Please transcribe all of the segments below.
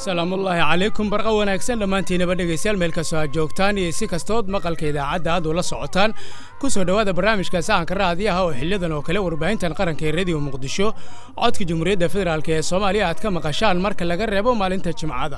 salaamullaahi calaykum barqa wanaagsan dhammaantiinaba dhegaystayaal meel kastoo aad joogtaan iyo si kastood maqalka idaacadda aad ula socotaan ku soo dhowaada barnaamijka sahanka raadiyaha oo xiliyadan oo kale warbaahintan qaranka ee rediyo muqdisho codka jamhuuriyadda federaalk ee soomaaliya aad ka maqashaan marka laga reebo maalinta jimcada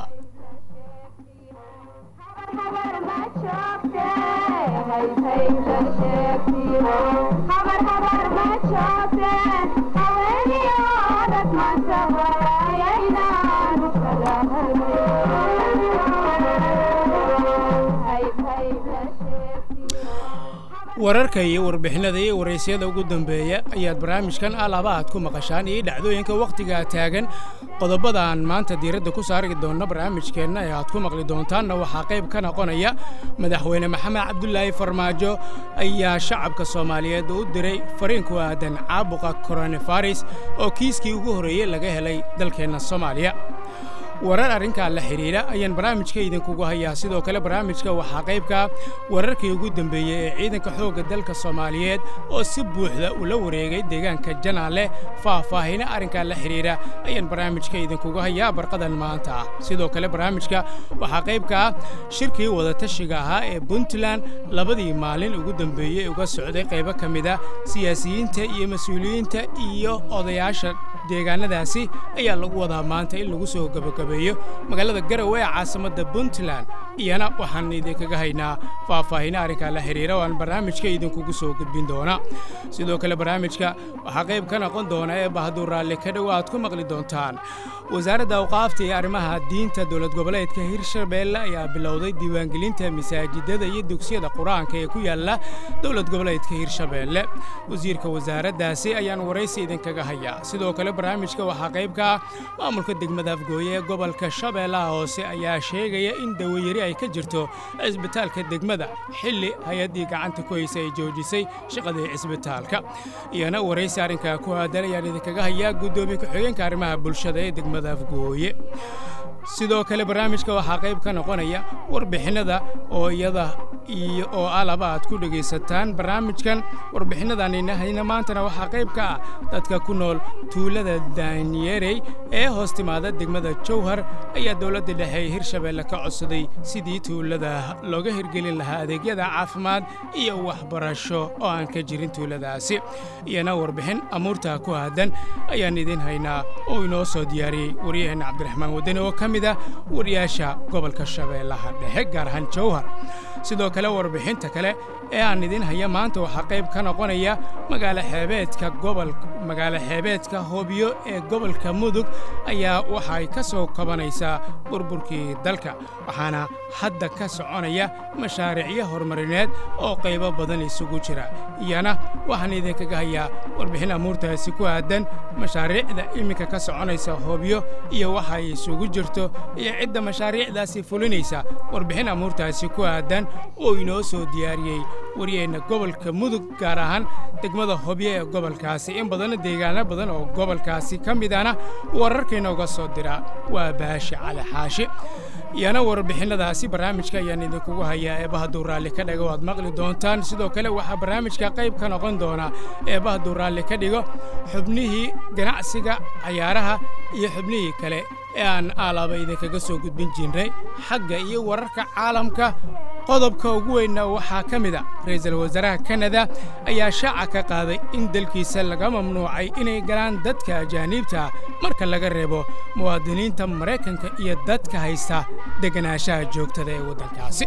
wararka iyo warbixinada iyo waraysyada ugu dambeeya ayaad barnaamijkan alaaba aad ku maqashaan iyo dhacdooyinka wakhtigaa taagan qodobadaan maanta diiradda ku saari doonna barnaamijkeenna ee aad ku maqli doontaanna waxaa qayb ka noqonaya madaxweyne maxamed cabdulaahi farmaajo ayaa shacabka soomaaliyeed u diray fariin ku aadan caabuqa koronafaris oo kiiskii ugu horreeyey laga helay dalkeenna soomaaliya warar arrinkaa la xidhiidha ayaan barnaamijka idinkugu hayaa sidoo kale barnaamijka waxaa qaybka wararkii ugu dembeeyey ee ciidanka xoogga dalka soomaaliyeed oo si buuxda ula wareegay deegaanka janaale faahfaahina arrinkaa la xidhiidha ayaan barnaamijka idinkugu hayaa barqadan maanta ah sidoo kale barnaamijka waxaa qaybka ah shirkii wadatashiga ahaa ee puntland labadii maalin ugu dembeeyey uga socday qaybo ka mida siyaasiyiinta iyo mas-uuliyiinta iyo odayaasha deegaanadaasi ayaa lagu wadaa maanta in lagu soo gabagabeeyo magaalada garowe ee caasimadda puntland iyana waxaan idinkaga haynaa faahfaahina arrinkaa la xidhiira oo aan barnaamijka idinkugu soo gudbin doona sidoo kale barnaamijka waxaa qayb ka noqon doona ee bahaduu raalli ka dhow aad ku maqli doontaan wasaaradda awqaafta iyo arrimaha diinta dowlad goboleedka hirshabeelle ayaa bilowday diiwaangelinta masaajidada iyo dugsiyada qur-aanka ee ku yaalla dowlad goboleedka hirshabeelle wasiirka wasaaraddaasi ayaan waraysi idinkaga hayaa sidoo kale barnaamijka waxaa qayb ka ah maamulka degmada afgooye ee gobolka shabeellaha hoose ayaa sheegaya in dawayari ay ka jirto cisbitaalka degmada xilli hay-addii gacanta ku haysa ay joojisay shaqadii cisbitaalka iyana waraysi arrinkaa ku aadan ayaan idinkaga hayaa guddoomiye ku-xigeenka arrimaha bulshada ee degmada afgooye sidoo kale barnaamijka waxaa qayb ka noqonaya warbixinnada oo iyada iyo oo alaba aad ku dhegaysataan barnaamijkan warbixinnadanina maantana waxaa qayb ka ah dadka ku nool tuulada daanyerey ee hoos timaada degmada jowhar ayaa dowladda dhexe ee hirshabeelle ka codsaday sidii tuulada looga hirgelin lahaa adeegyada caafimaad iyo waxbarasho oo aan ka jirin tuuladaasi iyana warbixin amuurtaa ku aadan ayaan idiin haynaa oo inoo soo diyaariyey waryaheenna cabdiraxmaan wadani oo ka mid ah wariyaasha gobolka shabeellaha dhexe gaar ahaan jowhar sidoo kale warbixinta kale ee aan idiin haya maanta waxaa qayb ka noqonaya magaalo xeebeedka gobol magaalo xeebeedka hoobiyo ee gobolka mudug ayaa waxay ka soo kabanaysaa burburkii dalka waxaana hadda ka soconaya mashaariicyo horumarineed oo qaybo badan isugu jira iyana waxaan idinkaga hayaa warbixin amuurtaasi ku aadan mashaariicda iminka ka soconaysa hoobiyo iyo waxa ay isugu jirto iyo cidda mashaariicdaasi fulinaysa warbixin amuurtaasi ku aadan oo inoo soo diyaariyey waryaheenna gobolka mudug gaar ahaan degmada hobyo ee gobolkaasi in badanna deegaano badan oo gobolkaasi ka midana wararkainooga soo dira waa baashi cali xaashi iyana warbixinnadaasi barnaamijka ayaan idinkugu hayaa eebbahaduu raalli ka dhigo aad maqli doontaan sidoo kale waxaa barnaamijka qayb ka noqon doona eebbahaduu raalli ka dhigo xubnihii ganacsiga cayaaraha iyo xubnihii kale ee aan aalaaba idinkaga soo gudbin jirnay xagga iyo wararka caalamka qodobka ugu weynna waxaa ka mid a ra'iisul wasaaraha kanada ayaa shaaca ka qaaday in dalkiisa laga mamnuucay inay galaan dadka ajaaniibta marka laga reebo muwaadiniinta maraykanka iyo dadka haysta deganaanshaha joogtada ee waddankaasi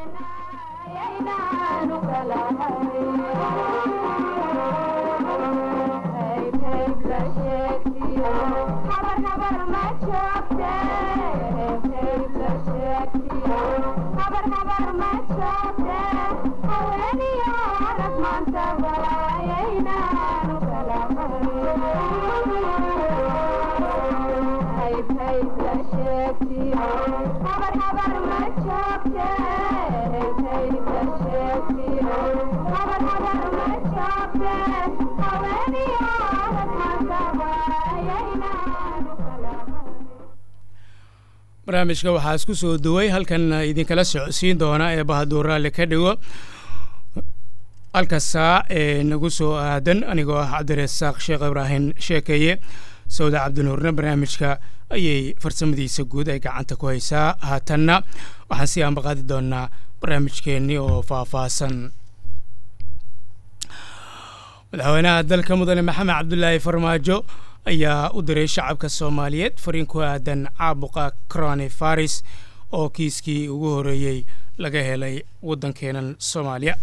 barnaamijka waxaa isku soo duway halkan idinkala socodsiin doona ee bahaduu raalli ka dhigo halka saac ee nagu soo aadan anigoo ah cabdirasaaq sheekh ibraahim sheekeeye sawda cabdinuurna barnaamijka ayay farsamadiisa guud ay gacanta ku haysaa haatanna waxaan sii ambaqaadi doonaa barnaamijkeennii oo faahfaahsan madaxweynaha dalka mudane maxamed cabdulaahi farmaajo ayaa u diray shacabka soomaaliyeed fariin ku aadan caabuqa croni faris oo kiiskii ugu horeeyey laga helay waddankeenan soomaaliya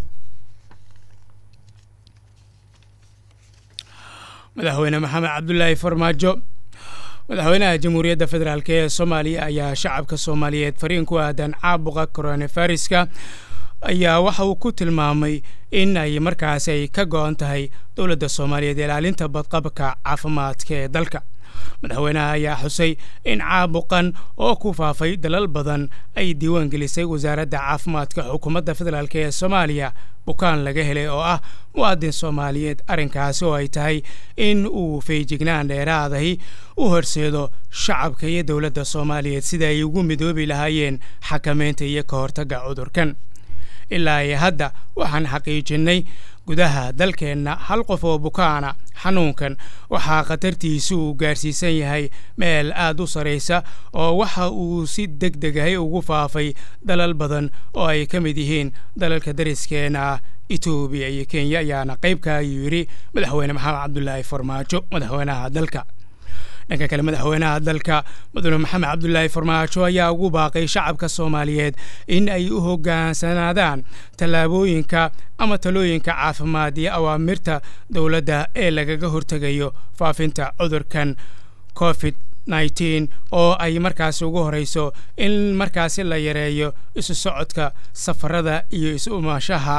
madaxweyne maxamed cabdulaahi farmaajo madaxweynaha jamhuuriyadda federaalk ee soomaaliya ayaa shacabka soomaaliyeed fariin ku aadan caabuqa coronaviruska ayaa waxa uu ku tilmaamay in ay markaas ay ka go-an tahay dowladda soomaaliyeed ilaalinta badqabka caafimaadka ee dalka madaxweynaha ayaa xusay in caabuqan oo ku faafay dalal badan ay diiwaan gelisay wasaaradda caafimaadka xukuumadda federaalk ee soomaaliya bukaan laga helay oo ah muwaadin soomaaliyeed arrinkaasi oo ay tahay in uu feejignaan dheeraadahi u horseedo shacabka iyo dowladda soomaaliyeed sida ay ugu midoobi lahaayeen xakameynta iyo ka hortagga cudurkan ilaa iyo hadda waxaan xaqiijinnay gudaha dalkeenna hal qof oo bukaana xanuunkan waxaa khatartiisu uu gaarsiisan yahay meel aad u saraysa oo waxa uu si deg degahay ugu faafay dalal badan oo ay ka mid yihiin dalalka dariskeena ah etoobiya iyo kenya ayaana qaybka ayuu yidhi madaxweyne maxamed cabdulaahi farmaajo madaxweynaha dalka dhanka kale madaxweynaha dalka mudane maxamed cabdulaahi farmaajo ayaa ugu baaqay shacabka soomaaliyeed in ay u hoggaansanaadaan tallaabooyinka ama talooyinka caafimaad iyo awaamirta dowladda ee lagaga hortegayo faafinta cudurkan covid nneteen oo ay markaasi ugu horeyso in markaasi la yareeyo isu socodka safarada iyo isu umaashaha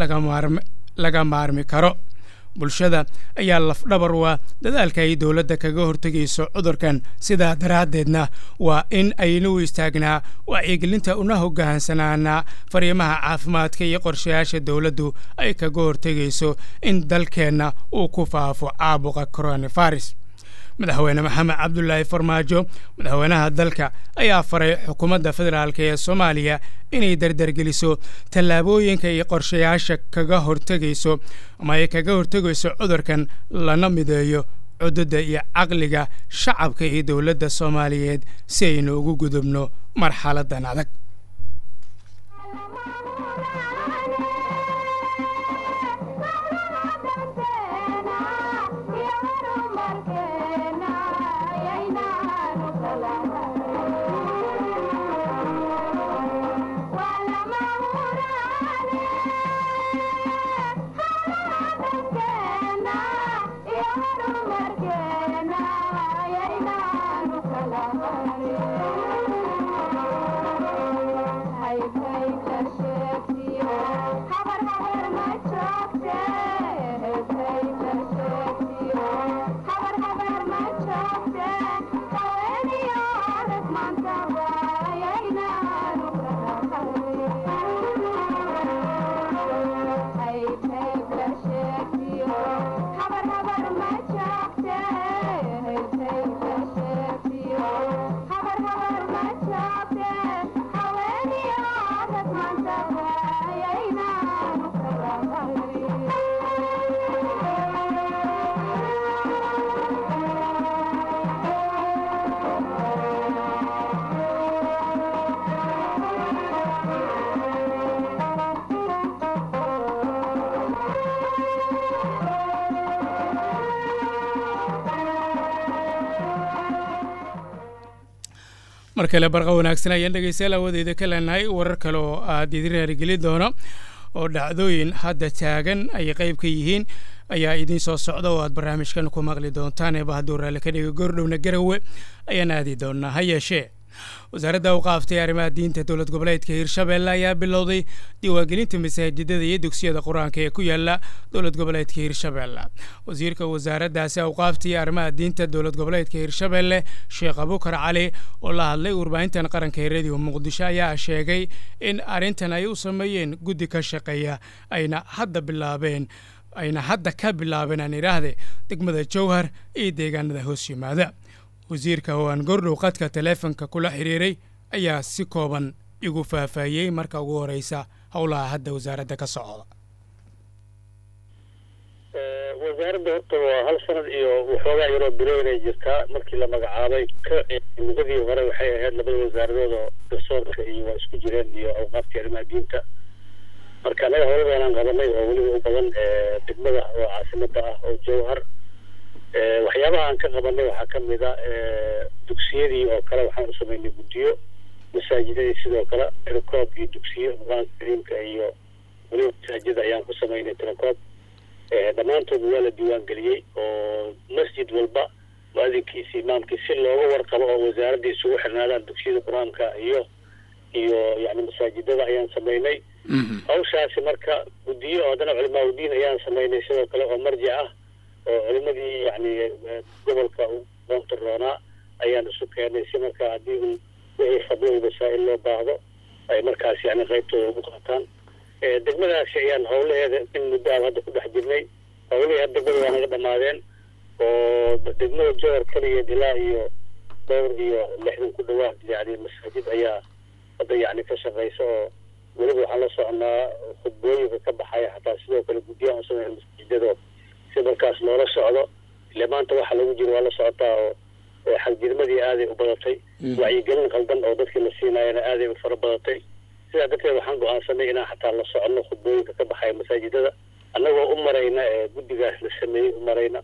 laga maarmi karo bulshada ayaa lafdhabar waa dadaalka ay dowladda kaga hortegayso cudurkan sidaa daraaddeedna waa in aynu istaagnaa wacyigelinta una hoggaansanaanaa fariimaha caafimaadka iyo qorshayaasha dowladdu ay kaga hortegayso in dalkeenna uu ku faafo caabuqa coronavirus madaxweyne maxamed cabdulaahi farmaajo madaxweynaha dalka ayaa faray xukuumadda federaalk ee soomaaliya inay dardargeliso tallaabooyinka iyo qorshayaasha kaga hortegayso ama ay kaga hortegayso cudurkan lana mideeyo cududda iyo caqliga shacabka iyo dowladda soomaaliyeed si aynu ugu gudubno marxaladan adag mar kale barqa wanaagsan ayaan dhegeystayaal awadeeda ka leenahay warar kale oo aad idin raarigeli doono oo dhacdooyin hadda taagan ay qayb ka yihiin ayaa idiin soo socda oo aad barnaamijkan ku maqli doontaan eeba hadduu raalli ka dhiga goordhowna garowe ayaan aadi doonaa ha yeeshee wasaaradda u qaaftay arrimaha diinta dowlad goboleedka hirshabeelle ayaa bilowday diiwaangelinta masaajidada iyo dugsiyada qur-aanka ee ku yaala dowlad goboleedka hirshabeelle wasiirka wasaaraddaasi awqaaftay arrimaha diinta dowlad goboleedka hirshabeelle sheekh abukar cali oo la hadlay warbaahintan qaranka ee rediyo muqdisho ayaa sheegay in arrintan ay u sameeyeen guddi ka shaqeeya ayna hadda bilaabeen ayna hadda ka bilaabeen aan idhaahde degmada jowhar iyo deegaanada hoos yimaada wasiirka oo aan gordhow qadka taleefonka kula xiriiray ayaa si kooban igu faahfaahiyey marka ugu horeysa howlaha hadda wasaaradda ka socda wasaaradda horta waa hal sanad iyo waxoogaa yaroo bilooynay jirtaa markii la magacaabay muddadii hore waxay ahayd labada wasaaradood oo garsoorka iyo waa isku jireen iyo awqaaftii arrimaha diinta marka anaga howladanaan qabanay oo weliba u badan degmada oo caasimada ah oo jowhar waxyaabaha aan ka qabanay waxaa kamid a dugsiyadii oo kale waxaan u samaynay guddiyo masaajidadii sidoo kale tirakoob iyo dugsiyo qur-aanka kariimka iyo weliba masaajida ayaan ku samaynay tirakoob dhammaantood waa la diiwaan geliyey oo masjid walba mu-adinkiisa imaamkii si looga warqabo oo wasaaradda isugu xirnaadaan dugsiyada qur-aanka iyo iyo yani masaajidada ayaan samaynay hawshaasi marka guddiyo oo haddana culimaa udiin ayaan samaynay sidoo kale oo marjic ah oo culimadii yani gobolka qoonta roonaa ayaan isu keenay si marka haddii un wixii fadlo masaa-il loo baahdo ay markaas yani qaybtooda ugu qaataan degmadaasi ayaan howlaheeda in muddo aan hadda ku dhex jirnay howlihii had degmada waa naga dhamaadeen oo degmada jowar keligeed ilaa iyo dhowr iyo lixdan ku dhawaad yani masaajid ayaa hadda yani ka shaqeysa oo weliba waxaan la soconaa khudbooyinka ka baxaya xataa sidoo kale guddiyahan usameyna masaajidado si markaas loola socdo ile maanta waxa lagu jiro waa la socotaa oo xagjirmadii aaday u badatay wacyigelin qaldan oo dadkii la siinaayana aaday u fara badatay sidaa darteed waxaan go-aansanay inaan xataa la soconno khudbooyinka ka baxaya masaajidada annagoo u marayna guddigaas la sameeyey u marayna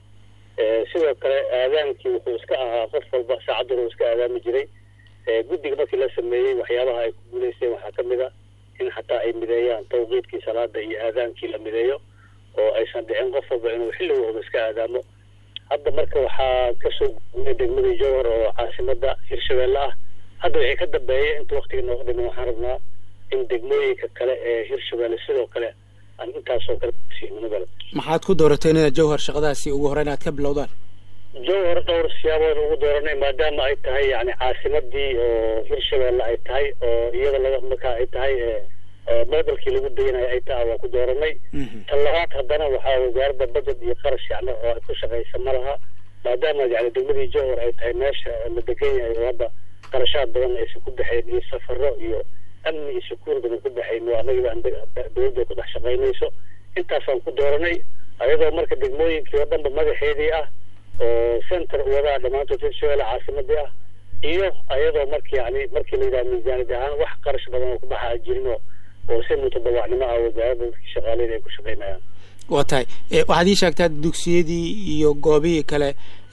sidoo kale aadaankii wuxuu iska ahaa qof walba saacaddan uu iska aadaami jiray guddiga markii la sameeyey waxyaabaha ay ku guulaysteen waxaa ka mid a in xataa ay mideeyaan tawqiidkii salaada iyo aadaankii la mideeyo oo aysan dhicin qof walba inuu xilligooda iska aadaamo hadda marka waxaa kasoo guulay degmadii jowhar oo caasimada hirshabeelle ah hadda wixii ka dambeeya inta waktiga nooga dhiman waxaan rabnaa in degmooyinka kale ee hirshabeelle sidoo kale aan intaasoo kale siimnagale maxaad ku dooratay inaad jowhar shaqadaasi ugu horeyn aad ka bilowdaan jowhar dhowr siyaabood ugu dooranay maadaama ay tahay yani caasimadii oo hirshabeelle ay tahay oo iyada laga markaa ay tahay modelkii lagu dayanayo ay tahay waan ku dooranay tan labaad haddana waxaa wasaaradda budget iyo qarash yani oo ay ku shaqaysa ma laha maadaama yani degmadii jowhar ay tahay meesha la degan yahay oo hadda qarashaad badan aysan ku baxayn iyo safaro iyo amni iyo sukuun badan ku baxayn waa anagiba dowladda ku dhex shaqaynayso intaasaan ku dooranay ayadoo marka degmooyinkii oo dhanba madaxeedii ah oo center wadaa dhammaantood hirshabeelle caasimadii ah iyo ayadoo marki yani markii la yidhaha miisaanid ahaan wax qarash badan oo ku baxa jirin oo oo si mutadawacnimo ah wasaaradda dadkii shaqaaleeda ay ku shaqaynayaan waa tahay waxaad ii sheegtaa dugsiyadii iyo goobihii kale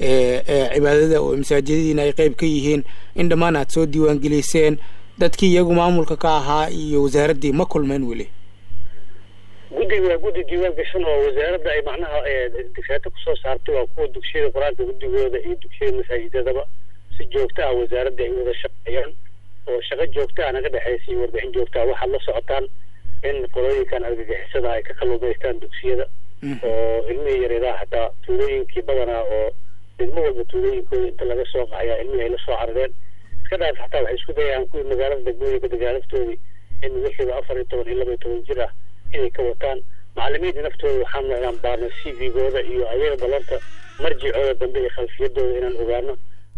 ee cibaadada oo masaajidadiina ay qeyb ka yihiin in dhammaan aad soo diiwaangeliseen dadkii iyagu maamulka ka ahaa iyo wasaaraddii ma kulmeen weli guddiga waa guddi diiwaan gashan oo wasaaradda ay macnaha digsaata kusoo saartay waa kuwa dugsiyada qur-aanka guddigooda iyo dugsiyada masaajidadaba si joogta ah wasaaradda ay wada shaqeeyaan oo shaqo joogta ah naga dhexaysa iyo warbixin joogta ah waxaad la socotaan in qolooyinkan argagixisada ay ka kalluumaystaan dugsiyada oo ilmihii yareedaha xataa tuulooyinkii badanaa oo degmo walba tuulooyinkooda inta laga soo qaxayaa ilmihii ay la soo carareen iska dhaaf xataa waxay isku dayaan kuwii magaalada degmooyinka dagaalaftoodii in wixiiba afar iyo toban iyo laba iyo toban jir ah inay ka wataan macalimiinta naftooda waxaan inaan baarno c v-gooda iyo ayaga balanta marjicooda dambe iyo khalfiyadooda inaan ogaano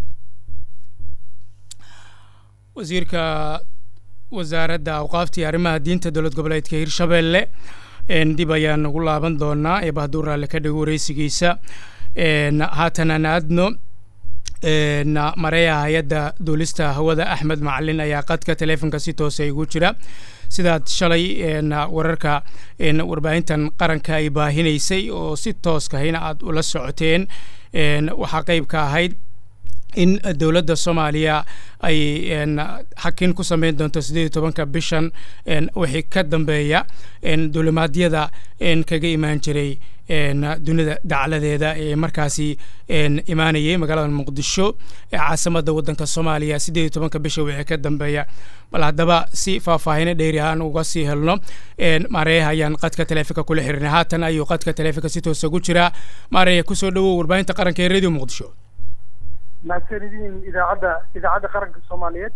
wasiirka wasaaradda awqaaftii arrimaha diinta dowlad goboleedka hirshabeelle dib ayaan ugu laaban doonaa eeba hadduu raalle ka dhigo wareysigiisa haatan aan aadno mareeya hay-adda duulista hawada axmed macalin ayaa qadka taleefonka si toosa igu jira sidaad shalay wararka warbaahintan qaranka ay baahinaysay oo si tooskahayna aad ula socoteen waxaa qeyb ka ahayd in dowladda soomaaliya ay xakin ku sameyn doonto siddeed iyo tobanka bishan wixii ka dambeeya duulimaadyada kaga imaan jiray dunida dacladeeda ee markaasi imaanayay magaalada muqdisho ee caasimada waddanka soomaaliya siddeed iyo tobanka bisha wixii ka dambeeya bal haddaba si faahfaahino dheeri aan uga sii helno maareeyaha ayaan qadka taleefonka kula xirinay haatan ayuu qadka taleefonka si toosa ugu jiraa maareeya kusoo dhowow warbaahinta qaranka ee radio muqdisho mahadsanidin idaacadda idaacadda qaranka soomaaliyeed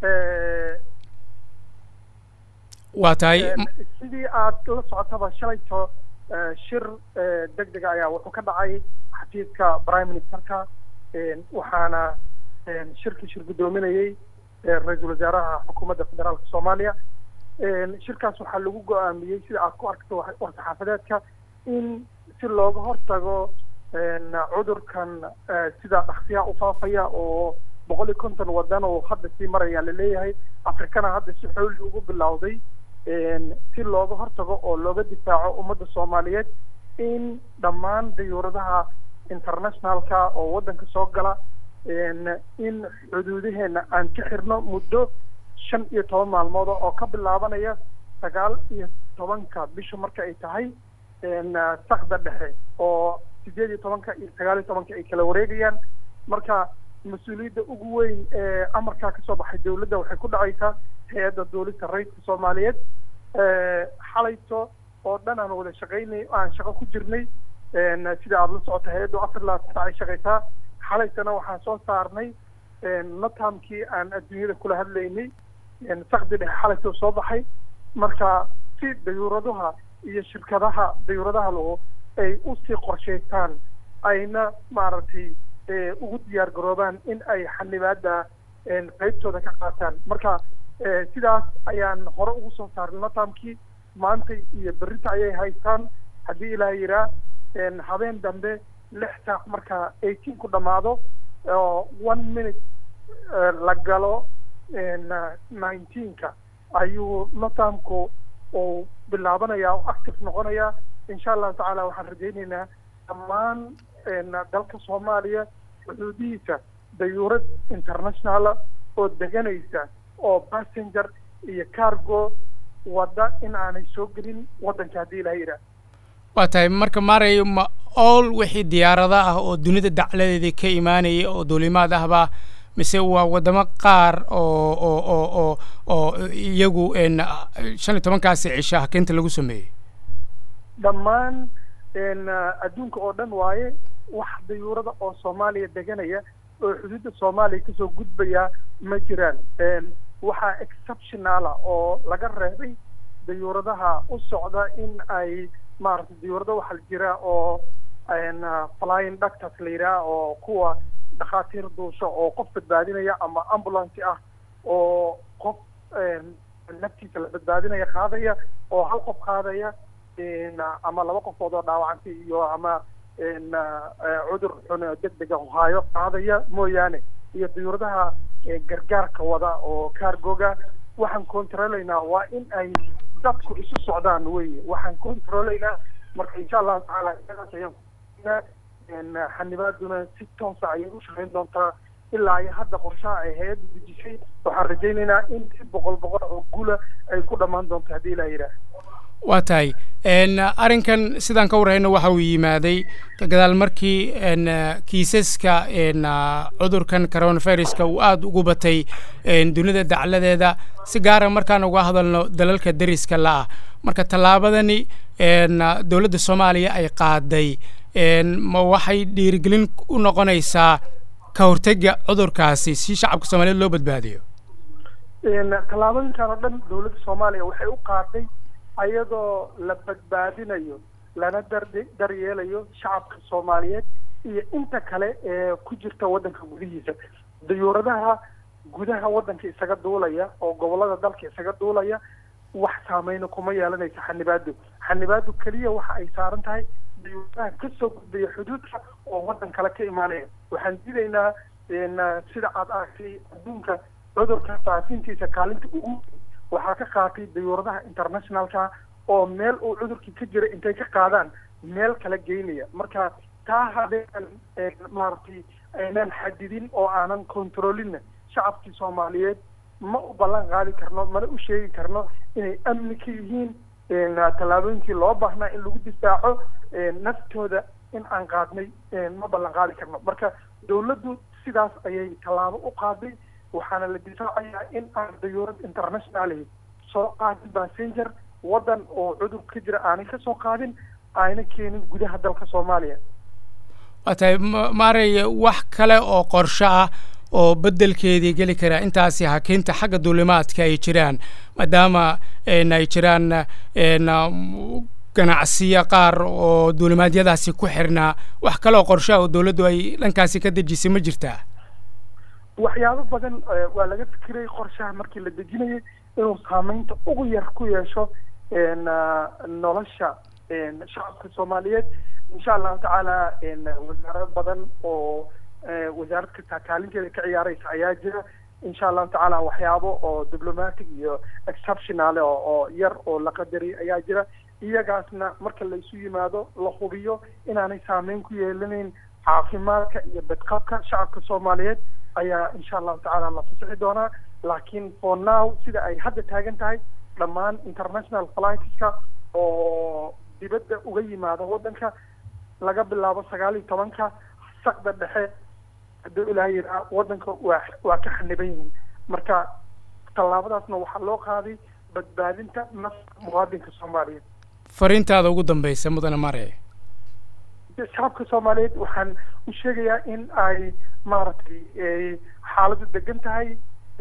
waa tahay sidii aad la socotaba shalayto shir deg dega ayaa wuxuu ka dhacay xafiiska prime ministerka waxaana shirkii shir guddoominayey ra-iisul wasaaraha xukuumadda federaalka soomaaliya shirkaas waxaa lagu go-aamiyey sida aad ku arkto war-saxaafadeedka in si looga hortago cudurkan sida dhaksiyaa u faafaya oo boqol iyo konton wadan oo hadda sii maraya laleeyahay afrikana hadda si xooli ugu bilowday si looga hortago oo looga difaaco ummadda soomaaliyeed in dhammaan dayuuradaha internationalka oo waddanka soo gala in xuduudaheena aan ka xirno muddo shan iyo toban maalmood oo ka bilaabanaya sagaal iyo tobanka bisha marka ay tahay sakda dhexe oo sideed iyo tobanka iyo sagaal iyo tobanka ay kala wareegayaan marka mas-uuliyadda ugu weyn ee amarkaa kasoo baxay dawladda waxay ku dhacaysaa hay-adda duulista rayidka soomaaliyeed xalayto oo dhan aan wada shaqaynay aan shaqo ku jirnay sida aada la socota hay-addu afar labaatan sac ay shaqaysaa xalaytana waxaan soo saarnay natamkii aan adduunyada kula hadlaynay sakdi dhexe xalayto soo baxay marka si dayuuradaha iyo shirkadaha dayuuradaha lagu ay usii qorshaystaan ayna maaragtay ugu diyaar garoobaan in ay xanibaada qeybtooda ka qaataan marka sidaas ayaan hore ugu soo saarnay natamkii maanta iyo berrita ayay haystaan haddii ilaa yiraa habeen dambe lix saac marka eighteen ku dhamaado oo one minute la galo nineteenka ayuu natamku uu bilaabanaya o active noqonaya insha allahu tacaala waxaan rajaynaynaa dhammaan dalka soomaaliya xuduudihiisa dayuurad internationala oo deganaysa oo passenger iyo cargo wadda in aanay soo gelin waddanka haddii ilaha yidhaah waa tahay marka maaray ma ool wixii diyaarada ah oo dunida dacladeedii ka imaanayay oo duulimaad ahba mise waa waddamo qaar oo oo oo oo oo iyagu shan iyo tobankaasi cisha hakeynta lagu sameeyey dhammaan adduunka oo dhan waaye wax dayuurada oo soomaaliya deganaya oo xuduudda soomaaliya kasoo gudbaya ma jiraan waxaa exceptionala oo laga reebay dayuuradaha u socda in ay maaragtay dayuurada waxaa jira oo flying doctors la yidhaha oo kuwa dhakhaatiir duusho oo qof badbaadinaya ama ambulance ah oo qof naftiisa la badbaadinaya qaadaya oo hal qof qaadaya ama laba qofood oo dhaawacantay iyo ama cudur xun deg dega haayo qaadaya mooyaane iyo dayuuradaha gargaarka wada oo cargoga waxaan controlaynaa waa in ay dadku isu socdaan weye waxaan controlaynaa marka insha allahu tacaala iyagaas ayaan xanibaaduna si toosa ayay u shaqayn doontaa ilaa iyo hadda qorshaha ay hay-adda dejisay waxaan rajaynaynaa in si boqol boqol oo gula ay ku dhammaan doonto haddii ilaa yidhaah waa tahay arrinkan sidaan ka warhayno waxa uu yimaaday gadaal markii kiisaska cudurkan coronaviruska uu aada ugu batay dunida dacladeeda si gaara markaan uga hadalno dalalka deriska la-ah marka tallaabadani dowladda soomaaliya ay qaaday ma waxay dhiirigelin u noqonaysaa ka hortega cudurkaasi si shacabka soomaaliyeed loo badbaadiyo tallaabooyinkan oo dhan dowladda soomaaliya waxay u qaaday ayadoo la badbaadinayo lana dar daryeelayo shacabka soomaaliyeed iyo inta kale ee ku jirta waddanka gudihiisa dayuuradaha gudaha waddanka isaga duulaya oo gobollada dalka isaga duulaya wax saameyna kuma yeelanaysa xanibaadu xanibaadu keliya waxa ay saaran tahay dayuuradaha kasoo gudbaya xuduudka oo waddan kale ka imaanaya waxaan diidaynaa sida aad aragtay adduunka cudurka faafintiisa kaalinta ugu waxaa ka qaatay dayuuradaha internationalka oo meel uu cudurkii ka jira intay ka qaadaan meel kala geynaya marka taa hadeen maaragtay aynaan xadidin oo aanan controlina shacabkii soomaaliyeed ma u ballan qaadi karno mana u sheegi karno inay amni ka yihiin tallaabooyinkii loo baahnaa in lagu difaaco naftooda in aan qaadnay ma ballan qaadi karno marka dawladdu sidaas ayay tallaabo u qaaday waxaana la difaacayaa in aan dayuurad internationali soo qaadin passenger waddan oo cudur ka jira aanay ka soo qaadin ayna keenin gudaha dalka soomaaliya waa tahay maarey wax kale oo qorsho ah oo beddelkeedii geli karaa intaasi hakeynta xagga duulimaadka ay jiraan maadaama ay jiraan ganacsiyo qaar oo duulimaadyadaasi ku xirnaa wax kale oo qorsho ah oo dowladdu ay dhankaasi ka dejisay ma jirtaa waxyaabo badan waa laga fikiray qorshaha markii la dejinayay inuu saameynta ugu yar ku yeesho nolosha shacabka soomaaliyeed insha allahu tacaala wasaarado badan oo wasaarad kasta kaalinteeda ka ciyaareysa ayaa jira insha allahu tacaala waxyaabo oo diplomatic iyo exceptionale oo yar oo la qadariy ayaa jira iyagaasna marka la isu yimaado la hubiyo inaanay saameyn ku yeelanayn caafimaadka iyo badqabka shacabka soomaaliyeed ayaa insha allahu tacaala la fasixi doonaa laakiin for now sida ay hadda taagan tahay dhammaan international flightska oo dibadda uga yimaada waddanka laga bilaabo sagaal iyo tobanka saqda dhexe hadduu ilaah yiraa waddanka waa waa ka xaniban yihiin marka tallaabadaasna waxaa loo qaaday badbaadinta nafta muwaadinka soomaaliyeed fariintaada ugu dambeysa mudane mare shacabka soomaaliyeed waxaan u sheegayaa in ay maaragtay xaaladdu degan tahay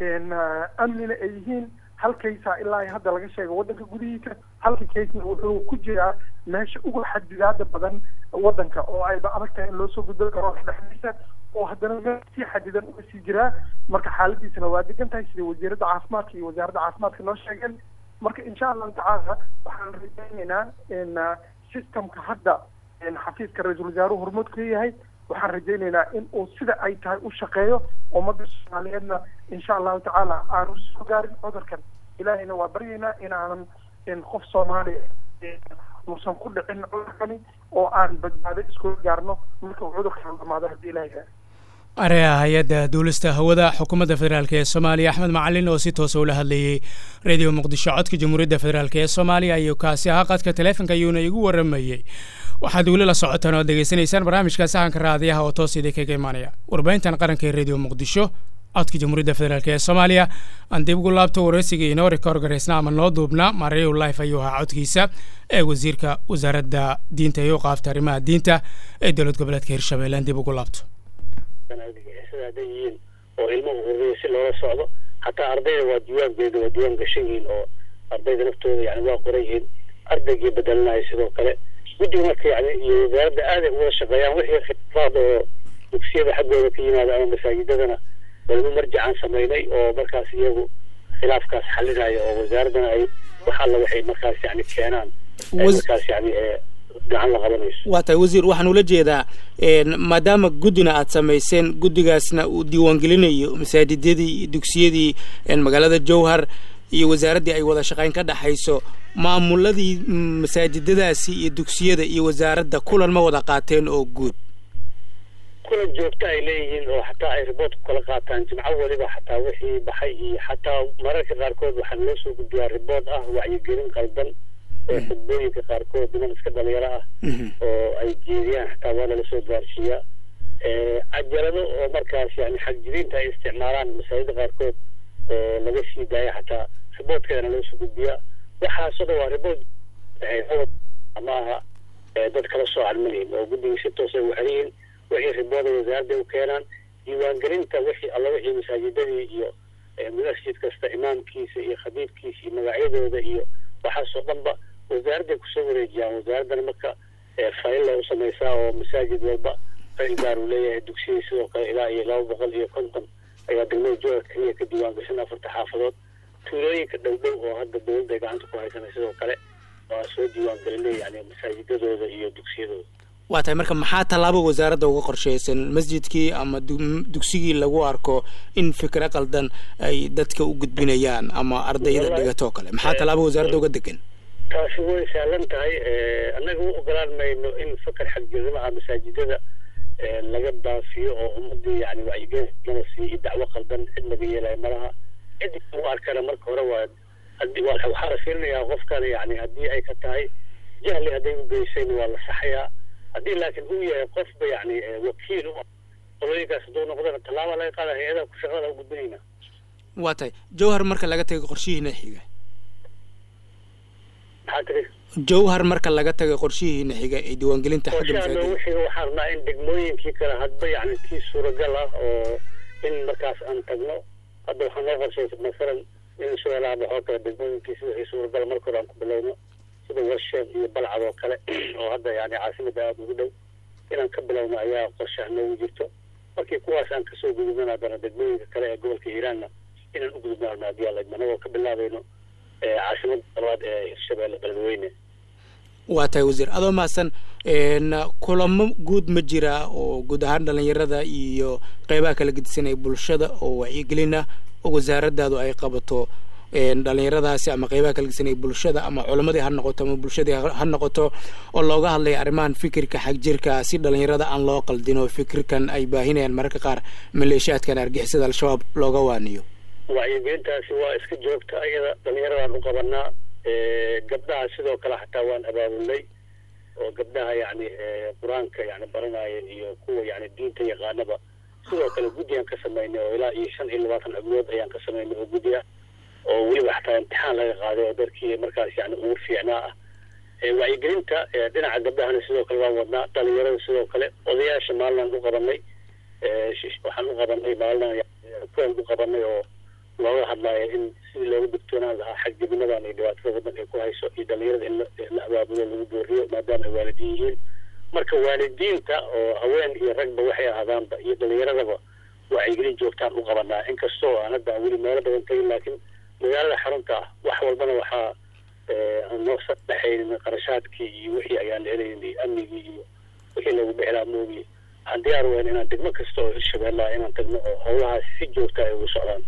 amnina ay yihiin hal kaysa ilaa ay hadda laga sheega waddanka gudihiisa halka kaysna wuxuu ku jiraa meesha ugu xadidaada badan waddanka oo ayba adag tahay in loo soo gudban karo dhexdiisa oo haddana meel sii xadidan uga sii jiraa marka xaaladiisana waa degan tahay sida wasiiradda caafimaadka iyo wasaaradda caafimaadka noo sheegeen marka insha allahu tacaala waxaan rajaynaynaa in systemka hadda xafiiska ra-iisul wasaaruhu hormuud ka yahay waxaan rajaynaynaa in uu sida ay tahay u shaqeeyo ummadda soomaaliyeedna insha allahu tacaala aanu soo gaarin cudurkan ilaahayna waa baryaynaa inaanan qof soomaaliya uusan ku dhicin cudurkani oo aan badbaado iskula gaarno marka uu cudurkan dhamaado haddii ilahay yaa areha hay-adda duulista hawada xukuumadda federaalk ee soomaaliya axmed macalin oo si toosa ula hadlayey radio muqdisho codka jamhuuriyadda federaalk ee soomaaliya ayuu kaasi ahaa qadka taleefonka ayuuna igu waramayey waxaad weli la socotaan oo degeysanaysaan barnaamijka sahanka raadiyaha oo toos idin kaga imaanaya warbaahintan qaranka ee radio muqdisho codka jamhuuriyadda federaalk ee soomaaliya aan dib ugu laabto wareysigii inoo ka horgaraysna ama noo duubna mareyu life ayuu ahaa codkiisa ee wasiirka wasaaradda diinta iyo qaafta arrimaha diinta ee dowlad goboleedka hirshabelle aan dib ugu laabto sida hadday yihiin oo ilmuhu hurriya si loola socdo hataa ardayda waa diiwaangeeda waa diiwaan gashan yihiin oo ardayda naftooda yani waa qoran yihiin ardaygii bedelanaya sidoo kale guddiga marka yani iyo wasaaradda aaday uwada shaqeeyaan wixii khilaafaad oo dugsiyada xaggooda ka yimaada ama masaajidadana walba marjacaan samaynay oo markaas iyagu khilaafkaas xalinaya oo wasaaraddana ay wax alla waxay markaas yani keenaan markaas yani gacan la qabanayso waa tahay wasiir waxaan ula jeedaa maadaama guddina aad samayseen guddigaasna uu diiwaangelinayo masaajidadii iyo dugsiyadii magaalada jowhar iyo wasaaraddii ay wada shaqayn ka dhexayso maamuladii masaajidadaasi iyo dugsiyada iyo wasaaradda kulan ma wada qaateen oo guud kulan joogta ay leeyihiin oo xataa ay riboort ku kala qaataan jimco weliba xataa wixii baxay iyo xataa mararka qaarkood waxaa loo soo gudbiyaa riboort ah wacyigelin qaldan oo xudbooyinka qaarkood niman iska dhalinyaro ah oo ay jeediyaan xataa waa lala soo gaarsiiyaa cajalado oo markaas yani xagjiriinta ay isticmaalaan masaajida qaarkood oo laga sii daaya xataa riboortkeedana loo soo gudbiyaa waxaasoo dhan waa riboort ma aha dad kala soocan malihin oo guddigii si toos ay u xeriyiin wixii ribooda wasaaradda u keenaan diiwaangelinta wixii alla wixii masaajidadii iyo masjid kasta imaamkiisa iyo khadiibkiisa iyo magacyadooda iyo waxaasoo dhanba wasaaradday kusoo wareejiyaan wasaaraddana marka failla u samaysaa oo masaajid walba fayl gaar uu leeyahay dugsiyadii sidoo kale ilaa iyo laba boqol iyo konton ayaa degmada jooga keliya ka diiwaangashan afarta xaafadood tuulooyinka dhow dhow oo hadda dowladda ay gacanta ku haysanay sidoo kale waa soo diiwaangelinay yani masaajidadooda iyo dugsiyadooda waa tahay marka maxaa tallaabo wasaaradda uga qorshaysan masjidkii ama dugsigii lagu arko in fikre qaldan ay dadka u gudbinayaan ama ardayda dhigatoo kale maxaa tallaabo wasaaradda uga degan taasi way sahlan tahay annaga u ogolaan mayno in fakar xagjirnimo ah masaajidada laga baafiyo oo ummadii yani wacyigelin lama siiyo iyo dacwo qaldan cid laga yeelayo malaha cid lagu arkana marka hore waa waxaa la fiirinayaa qofkan yani haddii ay ka tahay jahli hadday u geysayna waa la saxayaa haddii laakiin uu yahay qofba yani wakiil u ah qolooyinkaas hadduu noqdana tallaaba laga qaada hay-adaha ku shaqada u gudbinayna waa tahay jowhar marka laga tago qorshihiina xiga maxaa tiri jowhar marka laga taga qorshihiina xiga ee diiwaangelinta xagga qorshaha noogu xiga waxaan rabnaa in degmooyinkii kale hadba yani kii suuragal ah oo in markaas aan tagno hadda waxaa noo qorshaysa masalan in sueelaha baxoo kale degmooyinkiisa wixii suuragal marka hore aan ku bilowno sida warsheed iyo balcad oo kale oo hadda yani caasimada aada ugu dhow inaan ka bilowno ayaa qorshaha noogu jirto markii kuwaas aan kasoo gudubnana haddana degmooyinka kale ee gobolka hiiraanna inaan u gudubno rabna haddii alla idmo anagoo ka bilaabayno caasimada labaad ee hirshabeelle beledweyne waa tahay wasiir adoo mahadsan kulamo guud ma jira oo guud ahaan dhalinyarada iyo qeybaha kala gedisanaya bulshada oo wacyigelina oo wasaaraddaadu ay qabato dhalinyaradaasi ama qeybaha kala gedisanaya bulshada ama culamadii ha noqoto ama bulshadii ha noqoto oo looga hadlaya arrimahan fikirka xagjirka si dhalinyarada aan loo qaldin oo fikirkan ay baahinayaan mararka qaar maleeshiyaadkan argixisada al-shabaab looga waaniyo wacyigelintaasi waa iska joogta iyada dhalinyaradaan u qabanaa gabdhaha sidoo kale xataa waan abaabulnay oo gabdhaha yani qur-aanka yani baranaya iyo kuwa yani diinta yaqaanaba sidoo kale guddigaan ka samaynay oo ilaa iyo shan iyo labaatan xubnood ayaan ka samaynay oo guddi ah oo weliba xataa imtixaan laga qaaday oo darkii markaas yani ugu fiicnaa ah wacyigelinta dhinaca gabdhahana sidoo kale waan wadnaa dhalinyarada sidoo kale odayaasha maalinaan u qabanay waxaan u qabanay maalin kuwan u qabanay oo looga hadlaayo in sidii looga digtoonaan lahaa xagjibinadan iyo dhibaatada waddanka ay ku hayso iyo dhalinyarada in la abaabulo lagu booriyo maadaama ay waalidiin yihiin marka waalidiinta oo haween iyo ragba waxay ahaadaanba iyo dhalinyaradaba wacyigelin joogtaan u qabanaa inkastoo aan hadda aan weli meelo badan tagin laakiin magaalada xarunta ah wax walbana waxaa aan noo sadhexaynin qarashaadkii iyo wixii ayaan helaynin iyo amnigii iyo wixii lagu dhexlaa moogi waxaan diyaar weyn inaan degmo kasta oo hirshabeellaha inaan tagno oo howlahaas si joogta ay ugu socdaan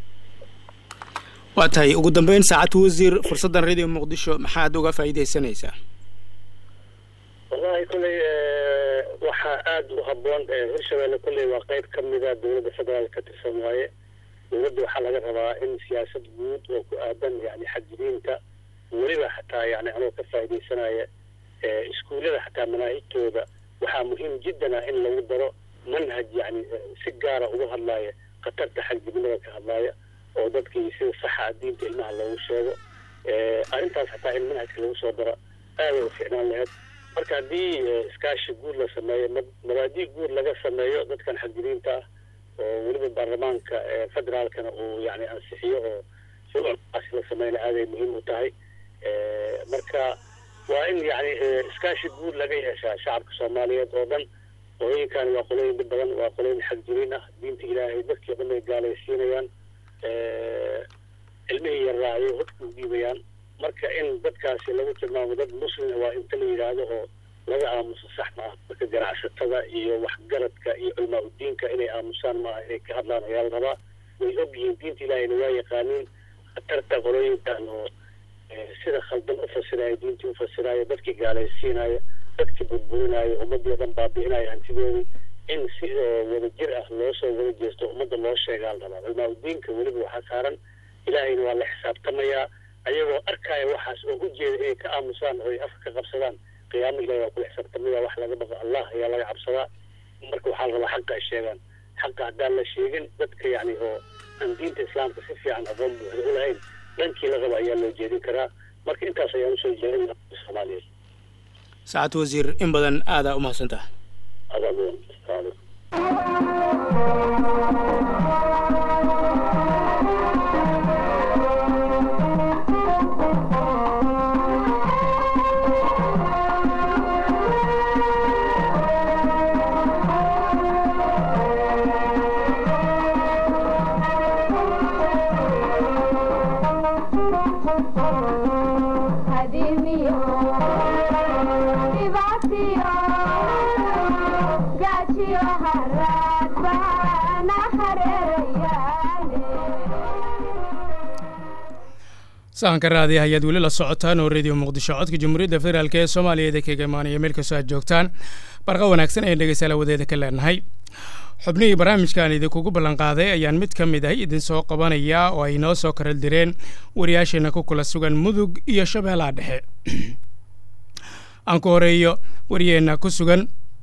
waa tahay ugu dambeyn saacad wasiir fursaddan radio muqdisho maxaad uga faa'iidaysanaysaa wallahi kolley waxaa aada u habboon hirshabeelle kolley waa qeyb ka mida dowladda federaalka ka tirsan waaye dowladda waxaa laga rabaa in siyaasad guud oo ku aadan yani xadgudinta weliba xataa yani anoo ka faa'iidaysanaya iskuullada xataa manaahijtooda waxaa muhiim jiddan ah in lagu daro manhaj yani si gaara uga hadlaaya khatarta xagjibnada ka hadlaaya oo dadkii sida saxa diinta ilmaha loogu sheego arrintaas xataa in manhajka lagu soo daro aaday u fiicnaan lahayd marka haddii iskaashi guud la sameeyo mabaadii guud laga sameeyo dadkan xagjiriinta ah oo weliba baarlamaanka federaalkana uu yani ansixiyo oo shuruucdaasi la sameyna aaday muhiim u tahay marka waa in yani iskaashi guud laga yeeshaa shacabka soomaaliyeed oo dhan qolooyinkan waa qolooyin dhib badan waa qolooyin xagjiriin ah diinta ilaahay dadkii o dhan ay gaalaysiinayaan ilmihii yarraa ayay hodka u dhiibayaan marka in dadkaasi lagu tilmaamo dad muslim waa inta la yidhaahdo oo laga aamuso sax ma ah marka ganacsatada iyo waxgaradka iyo culmaa udiinka inay aamusaan maaha inay ka hadlaan ayaa la rabaa way og yihiin diinta ilaahayna waa yaqaaniin khatarta qolooyinkan oo sida khaldan u fasiraayo diintii u fasiraayo dadkii gaalaysiinayo dadkii burburinaayo ummaddii o dhan baabi'inayo hantidoodii in si wada jir ah loo soo wada jeesto ummadda loo sheegaa la rabaa culmaa udiinka weliba waxaa saaran ilaahayna waa la xisaabtamayaa ayagoo arkaya waxaas oo u jeeda inay ka aamusaan oo ay afka ka qabsadaan qiyaamo ilahi waa kula xisaabtamaya wax laga baqo allah ayaa laga cabsadaa marka waxaa la rabaa xaqa ay sheegaan xaqa haddaan la sheegin dadka yani oo aan diinta islaamka si fiican aqoon buuxda u lahayn dhankii la raba ayaa loo jeedin karaa marka intaas ayaan usoo jeedin soomaaliyeed saacad wasiir in badan aadaa u mahadsantaha adaa mudan asalaamu sahanka raadiah ayaad weli la socotaan oo radio muqdisho codka jamhuuriyadda federaalk ee soomaaliya ida kaga imaanaya meel kastoo aad joogtaan barqa wanaagsan ayaan dhegeystaala wadeeda ka leenahay xubnihii barnaamijkan idinkugu ballanqaaday ayaan mid ka mid ah idin soo qabanaya oo ay noo soo karal direen wariyaasheena ku kula sugan mudug iyo shabeellaha dhexe aan ku horeeyo wariyeenna ku sugan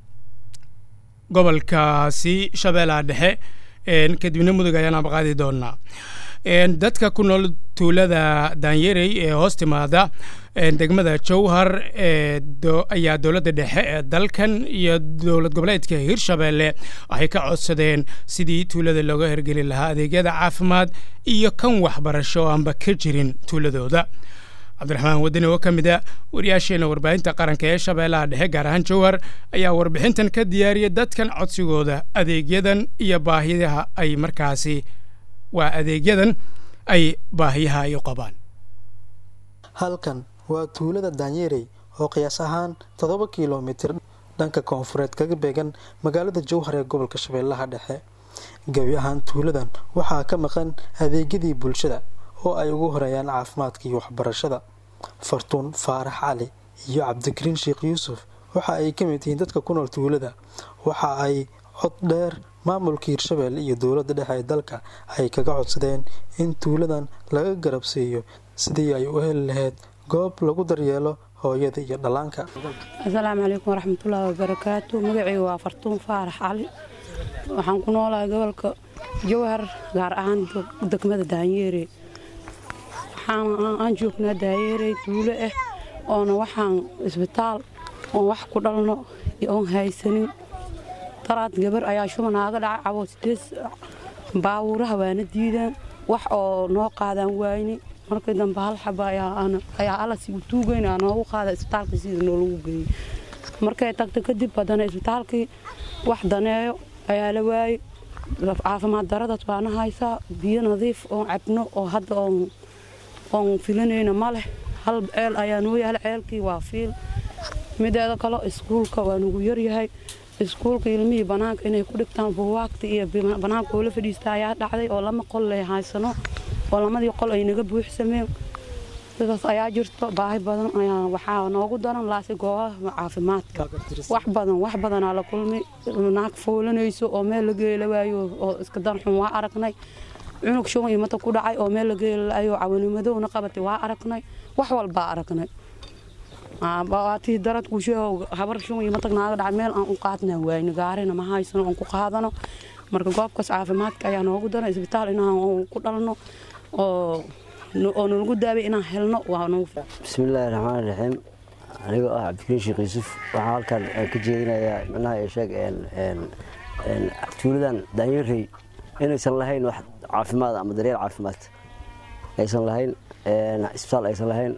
gobolkaasi shabeellaha dhexe kadibna mudug ayaan abaqaadi doonaa dadka ku nool tuulada daanyerey ee hoos timaada degmada jowhar ayaa dowladda dhexe ee dalkan iyo dowlad goboleedka hirshabeelle waxay ka codsadeen sidii tuulada looga hergeli lahaa adeegyada caafimaad iyo kan waxbarasho aanba ka jirin tuuladooda cabdiraxmaan wadani oo ka mid a wariyaasheena warbaahinta qaranka ee shabeellaha dhexe gaar ahaan jowhar ayaa warbixintan ka diyaariyay dadkan codsigooda adeegyadan iyo baahiyaha ay markaasi waa adeegyadan ay baahiyaha ay u qabaan halkan waa tuulada daanyerey oo qiyaas ahaan toddoba kilomitir dhanka koonfureed kaga beegan magaalada jowhar ee gobolka shabeellaha dhexe gebi ahaan tuuladan waxaa ka maqan adeegyadii bulshada oo ay ugu horeeyaan caafimaadka iyo waxbarashada fartuun faarax cali iyo cabdikariin sheekh yuusuf waxa ay ka mid yihiin dadka ku nool tuulada waxa ay cod dheer maamulka hirshabelle iyo dowladda dhexe ee dalka ay kaga codsadeen in tuuladan laga garabsiiyo sidii ay u heli lahayd goob lagu daryeelo hooyada iyo dhallaanka asalaamu calaykum waraxmatullaahi wabarakaatu magacayga waa fartuun faarax cali waxaan ku noolahay gobolka jowhar gaar ahaan degmada daanyeere aan joognaa daanyeere tuulo ah oona waxaan isbitaal oon wax ku dhalno oon haysanin daraad gabar ayaa shubanaaga dhaca cabo sideed baawuuraha waana diidaan wax oo noo qaadaan waayni markii dambe hal xaba ayaa alasi u tuugeyn aa noogu qaada isbitaalkii sida noolagu geeyey markay tagta kadib haddana isbitaalkii wax daneeyo ayaa la waayey caafimaad daradaas waana haysaa biyo nadiif oon cabno oo hadda oon filanayna ma leh hal ceel ayaa noo yaala ceelkii waa fiil mideeda kale iskuulka waa nugu yaryahay iskuulka ilmihii banaanka inay ku dhigtaan buuwaagta iyo banaanka oo la fadhiista ayaa dhacday oo lama qol leh haysano oo lamadii qol ay naga buuxsameen sidaas ayaa jirto baahi badan ayaa waxaa noogu daran laasi goobaha caafimaadka wax badan wax badanaa la kulmay naag foolanayso oo meel la geela waayo oo iska darxun waa aragnay cunug shuban iyo mata ku dhacay oo meel la geelaayo cawanimadowna qabatay waa aragnay wax walbaa aragnay waatii daradkuusheego habar shuban iyo matag naaga dhacay meel aan u qaadna waayno gaarina ma haysano oon ku qaadano marka goobkaas caafimaadka ayaa noogu daran isbitaal inaan ku dhalno oo oo nalagu daabay inaan helno waa nagu bismillaahi raxmaan raxiim anigoo ah cabdikariin sheekh yuusuf waxaan halkan ka jeedinayaa micnaha ee sheeg tuuladan daanyarey inaysan lahayn wax caafimaad ama daryeel caafimaad aysan lahayn isbitaal aysan lahayn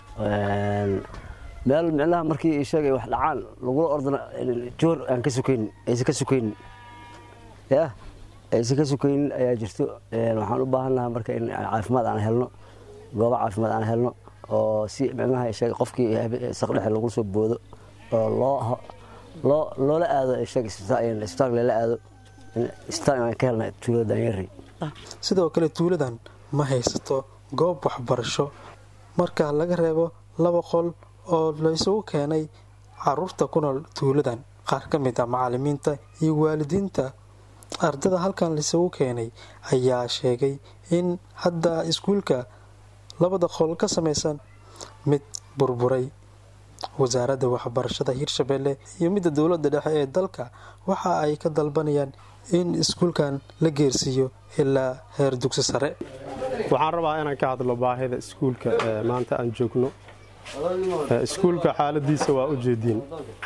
meel micnaha markii sheegay wax dhacaan lagula ordana joor aan ka sukaynin aysan ka sukaynin yah aysan ka sukaynin ayaa jirto waxaan u baahannaha marka in caafimaad aan helno goobo caafimaad aan helno oo si micnaha sheeg qofkii saqdhexe lagu soo boodo oo loo loo loola aado sheeg isbitaalka lala aado isbitaal aan ka helna tuulada daanyarey sidoo kale tuuladan ma haysato goob waxbarasho marka laga reebo laba qol oo laysugu keenay caruurta ku nool tuuladan qaar ka mid ah macalimiinta iyo waalidiinta ardada halkan laysugu keenay ayaa sheegay in hadda iskuulka labada qol ka samaysan mid burburay wasaaradda waxbarashada hirshabelle iyo midda dowladda dhexe ee dalka waxa ay ka dalbanayaan in iskuulkan la geersiiyo ilaa heer dugsi sare waxaan rabaa inaan ka hadlo baahida iskuulka maanta aan joogno iskuulka xaaladiisa waa u jeediin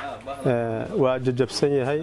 waa jajabsan yahay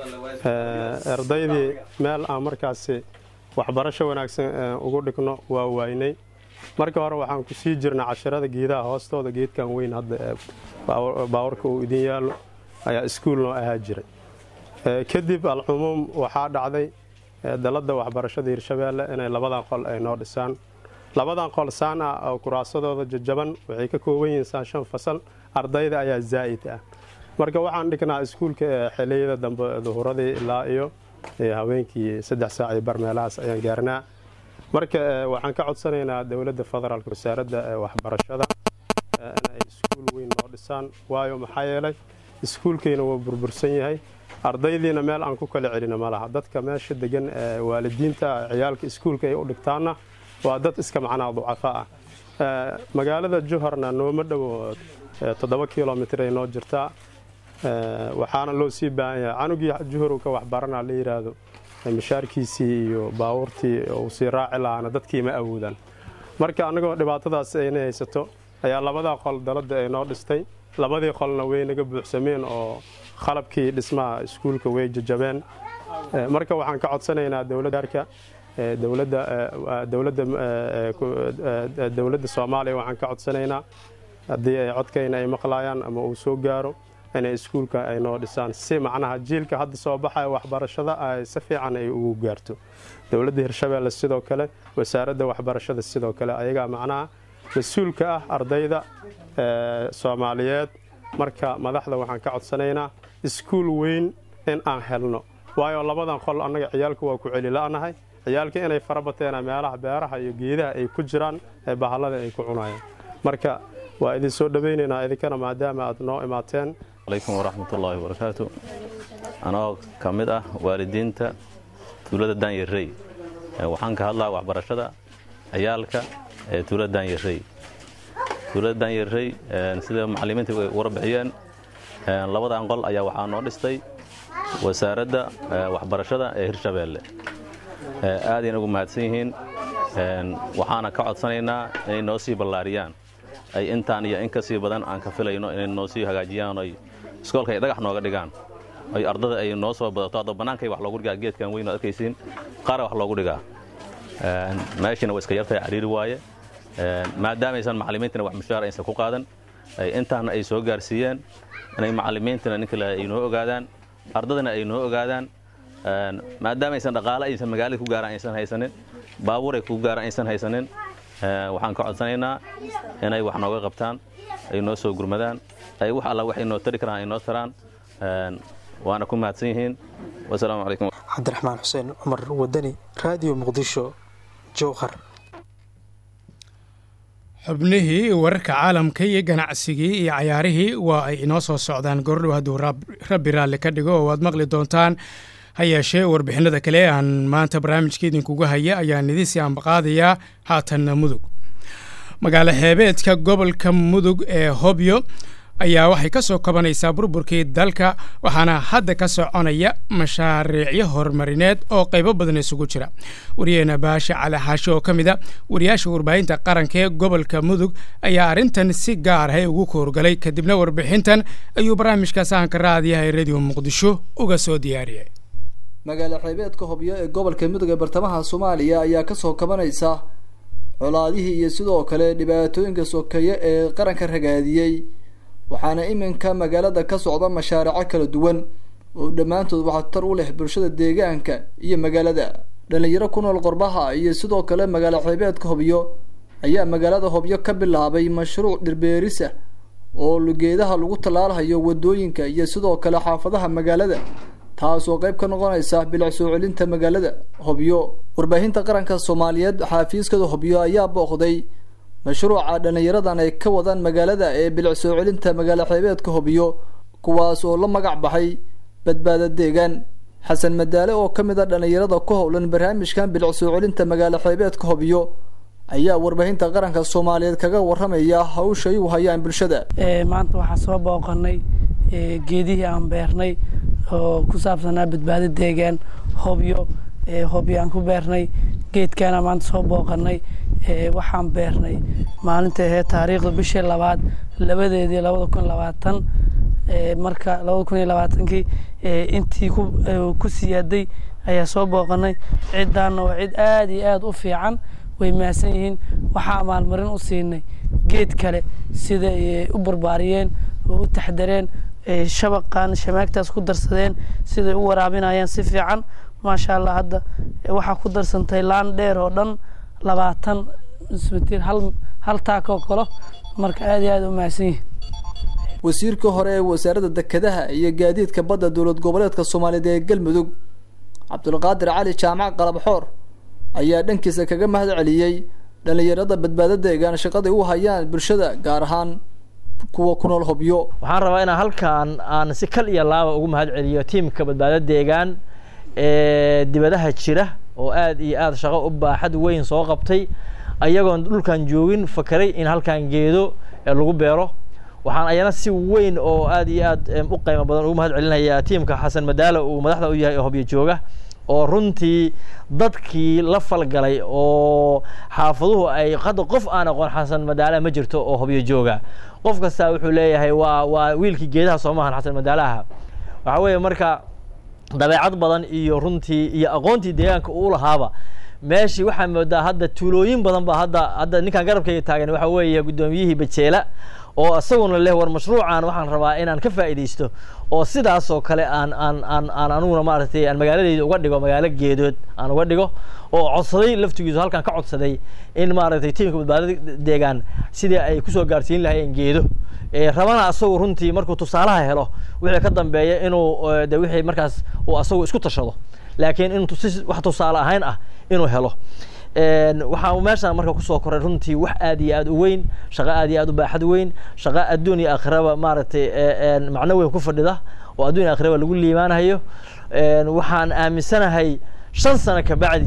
ardaydii meel aan markaasi waxbarasho wanaagsan ugu dhigno waa waaynay marka hore waxaan ku sii jirnay cashirada geedaha hoostooda geedkan weyn hadda baawarka uu idin yaallo ayaa iskuul noo ahaa jiray kadib alcumuum waxaa dhacday dalladda waxbarashada hirshabeelle inay labadan qol ay noo dhisaan labadan qol saan ah oo kuraasadooda jajaban waxay ka kooban yihiin saan shan fasal ardayda ayaa zaa'id ah marka waxaan dhignaa iskuulka xiliyada dambe duhuradii ilaa iyo haweenkii saddex saac iyo bar meelahaas ayaan gaarnaa marka waxaan ka codsanaynaa dowladda federaalk wasaaradda waxbarashada inay iskuul weyn noo dhisaan waayo maxaa yeelay iskuulkayna wuu burbursan yahay ardaydiina meel aan ku kala celino ma laha dadka meesha degan waalidiinta ciyaalka iskuulka ay u dhigtaanna waa dad iska macnaha ducafa ah magaalada juharna nooma dhowo toddoba kilomitr ay noo jirtaa waxaana loo sii baahan yahay canugii juhur ka waxbarana la yidhaahdo mashaarkiisii iyo baabuurtii uu sii raaci lahaana dadkii ma awoodaan marka annagoo dhibaatadaas ayna haysato ayaa labadaa qol dalada ay noo dhistay labadii qolna way naga buuxsameen oo qalabkii dhismaha iskuulka way jajabeen marka waxaan ka codsanaynaa dowladdaarka dowladda soomaaliya waxaan ka codsanaynaa haddii ay codkayna ay maqlaayaan ama uu soo gaaro inay iskuulka ay noo dhisaan si macnaha jiilka hadda soo baxaya waxbarashada ay si fiican ay ugu gaarto dowladda hirshabeelle sidoo kale wasaaradda waxbarashada sidoo kale ayagaa macnaha mas-uulka ah ardayda soomaaliyeed marka madaxda waxaan ka codsanaynaa iskuul weyn in aan helno waayo labadan qol annaga ciyaalka waa ku celila'nahay ciyaalka inay fara bateena meelaha beeraha iyo geedaha ay ku jiraan ee bahallada ay ku cunayaan marka waa idin soo dhowaynaynaa idinkana maadaama aad noo imaateen alaykum waraxmatullaahi wabarakaatu anoo ka mid ah waalidiinta tuulada daanyarey waxaan ka hadlaa waxbarashada ciyaalka ee tuulada daanyarey tuulada daanyarey sida macallimiinta way warbixiyeen labadan qol ayaa waxaa noo dhistay wasaaradda waxbarashada ee hirshabeelle aadayna ugu mahadsan yihiin waxaana ka codsanaynaa inay noo sii ballaariyaan ay intaan iyo in ka sii badan aan ka filayno inay noo sii hagaajiyaan oy iskoolka ay dhagax nooga dhigaan oy ardada ay noo soo badato hadda bannaankay wax loogu dhigaa geedkan weyn oo arkaysiin qaara wax loogu dhigaa meeshiina waa iska yartahay cariiri waaye maadaamaysan macallimiintana wax mushaar aysan ku qaadan intaana ay soo gaarsiiyeen inay macallimiintana nin kale ay noo ogaadaan ardadana ay noo ogaadaan maadaamaysan dhaqaale aysan magaalada ku gaaraan aysan haysanin baabuur ay ku gaaraan aysan haysanin waxaan ka codsanaynaa inay wax nooga qabtaan ay noo soo gurmadaan ay wax alla waxay noo tari karaan ay noo taraan waana ku mahadsan yihiin wasalaamu calaykum cabdiraxmaan xuseen cumar wadani raadiyo muqdisho jowhar xubnihii wararka caalamka iyo ganacsigii iyo cayaarihii waa ay inoo soo socdaan goordhow hadduu rabbi raalli ka dhigo oo waad maqli doontaan ha yeeshee warbixinada kale aan maanta barnaamijka idinkuga haya ayaan idinsii ambaqaadayaa haatanna mudug magaalo xeebeedka gobolka mudug ee hobyo ayaa waxay ka soo kabanaysaa burburkii dalka waxaana hadda ka soconaya mashaariicyo horumarineed oo qaybo badan isugu jira wariyaheena baashe cali xaashi oo ka mid a wariyaasha warbaahinta qaranka ee gobolka mudug ayaa arrintan si gaar ah ugu koorgalay kadibna warbixintan ayuu barnaamijka sahanka raadiyaha ee radio muqdisho uga soo diyaariyay magaalo xeebeedka hobyo ee gobolka mudug ee bartamaha soomaaliya ayaa kasoo kabanaysa colaadihii iyo sidoo kale dhibaatooyinka sokeeye ee qaranka ragaadiyey waxaana iminka magaalada ka socda mashaariico kala duwan oo dhammaantood waxtar u leh bulshada deegaanka iyo magaalada dhalinyaro ku nool qorbaha iyo sidoo kale magaalo xeebeedka hobyo ayaa magaalada hobyo ka bilaabay mashruuc dhirbeerisa oo lugeedaha lagu tallaalahayo wadooyinka iyo sidoo kale xaafadaha magaalada taasoo qayb ka noqonaysa bilic soo celinta magaalada hobyo warbaahinta qaranka soomaaliyeed xaafiiskada hobyo ayaa booqday mashruuca dhallinyaradan ay ka wadaan magaalada ee bilic soo celinta magaalo xeebeedka hobyo kuwaas oo la magac baxay badbaada deegaan xasan madaale oo ka mid a dhallinyarada ku howlan barnaamijkan bilic soo celinta magaalo xeebeedka hobyo ayaa warbaahinta qaranka soomaaliyeed kaga waramaya hawshay u hayaan bulshada maanta waxaa soo booqanay geedihii aan beernay oo ku saabsanaa badbaado deegaan hobyo hobyo aan ku beernay geedkaana maanta soo booqanay waxaan beernay maalinta aheyd taariikhda bishii labaad labadeedii labada kun labaatan marka labada kun iyo labaatankii intii ku siyaaday ayaa soo booqanay ciddaanna waa cid aad iyo aad u fiican way mahadsan yihiin waxaa maalmarin u siinay geed kale sida u barbaariyeen oo u taxdareen shabaqan shamaagtaas ku darsadeen siday u waraabinayaan si fiican maasha allah hadda waxaa ku darsantay laan dheer oo dhan labaatan ismitir hal hal taakoo kalo marka aad iyo aad u mahadsan yihin wasiirka hore ee wasaaradda dekedaha iyo gaadiidka badda dowlad goboleedka soomaaliyeed ee galmudug cabdulqaadir cali jaamac qalabxoor ayaa dhankiisa kaga mahad celiyey dhallinyarada badbaado deegaan shaqaday u hayaan bulshada gaar ahaan kuwa ku nool hobyo waxaan rabaa inaan halkan aan si kal iyo laaba ugu mahad celiyo tiimka badbaado deegaan ee dibadaha jira oo aad iyo aad shaqo u baaxad weyn soo qabtay ayagoon dhulkan joogin fakeray in halkan geedo lagu beero waxaan ayana si weyn oo aad iyo aad u qiimo badan ugu mahad celinayaa tiimka xasan madaalo uu madaxda u yahay ee hobyo jooga oo runtii dadkii la falgalay oo xaafaduhu ay hadda qof aan aqoon xasan madaalaha ma jirto oo hobyo jooga qof kasta wuxuu leeyahay waa waa wiilkii geedaha soo maahan xasan madaalaha waxaa weeye marka dabeecad badan iyo runtii iyo aqoontii deegaanka uu lahaaba meeshii waxaa moodaa hadda tuulooyin badan ba hadda hadda ninkan garabkayga taagan waxa weeye guddoomiyihii bajeela oo isaguna leh war mashruucan waxaan rabaa inaan ka faa'iidaysto oo sidaasoo kale aan aan aan aan aniguna maaragtay aan magaaladeyda uga dhigo magaalo geedood aan uga dhigo oo codsaday laftigiisu halkan ka codsaday in maaragtay tiimka badbaadada deegaan sidii ay kusoo gaarsiin lahaayeen geedo rabana asagu runtii markuu tusaalaha helo wixii ka dambeeya inuu de wixii markaas uu asagu isku tashado laakiin in wax tusaale ahayn ah inuu helo waxaa meeshaan marka kusoo koray runtii wax aad iyo aad u weyn shaqo aad iyo aad u baaxad weyn shaqo adduun iyo aakhiraba maaragtay macno weyn ku fadhida oo adduun iyo aakhiraba lagu liibaanayo waxaan aaminsanahay shan sano kabacdi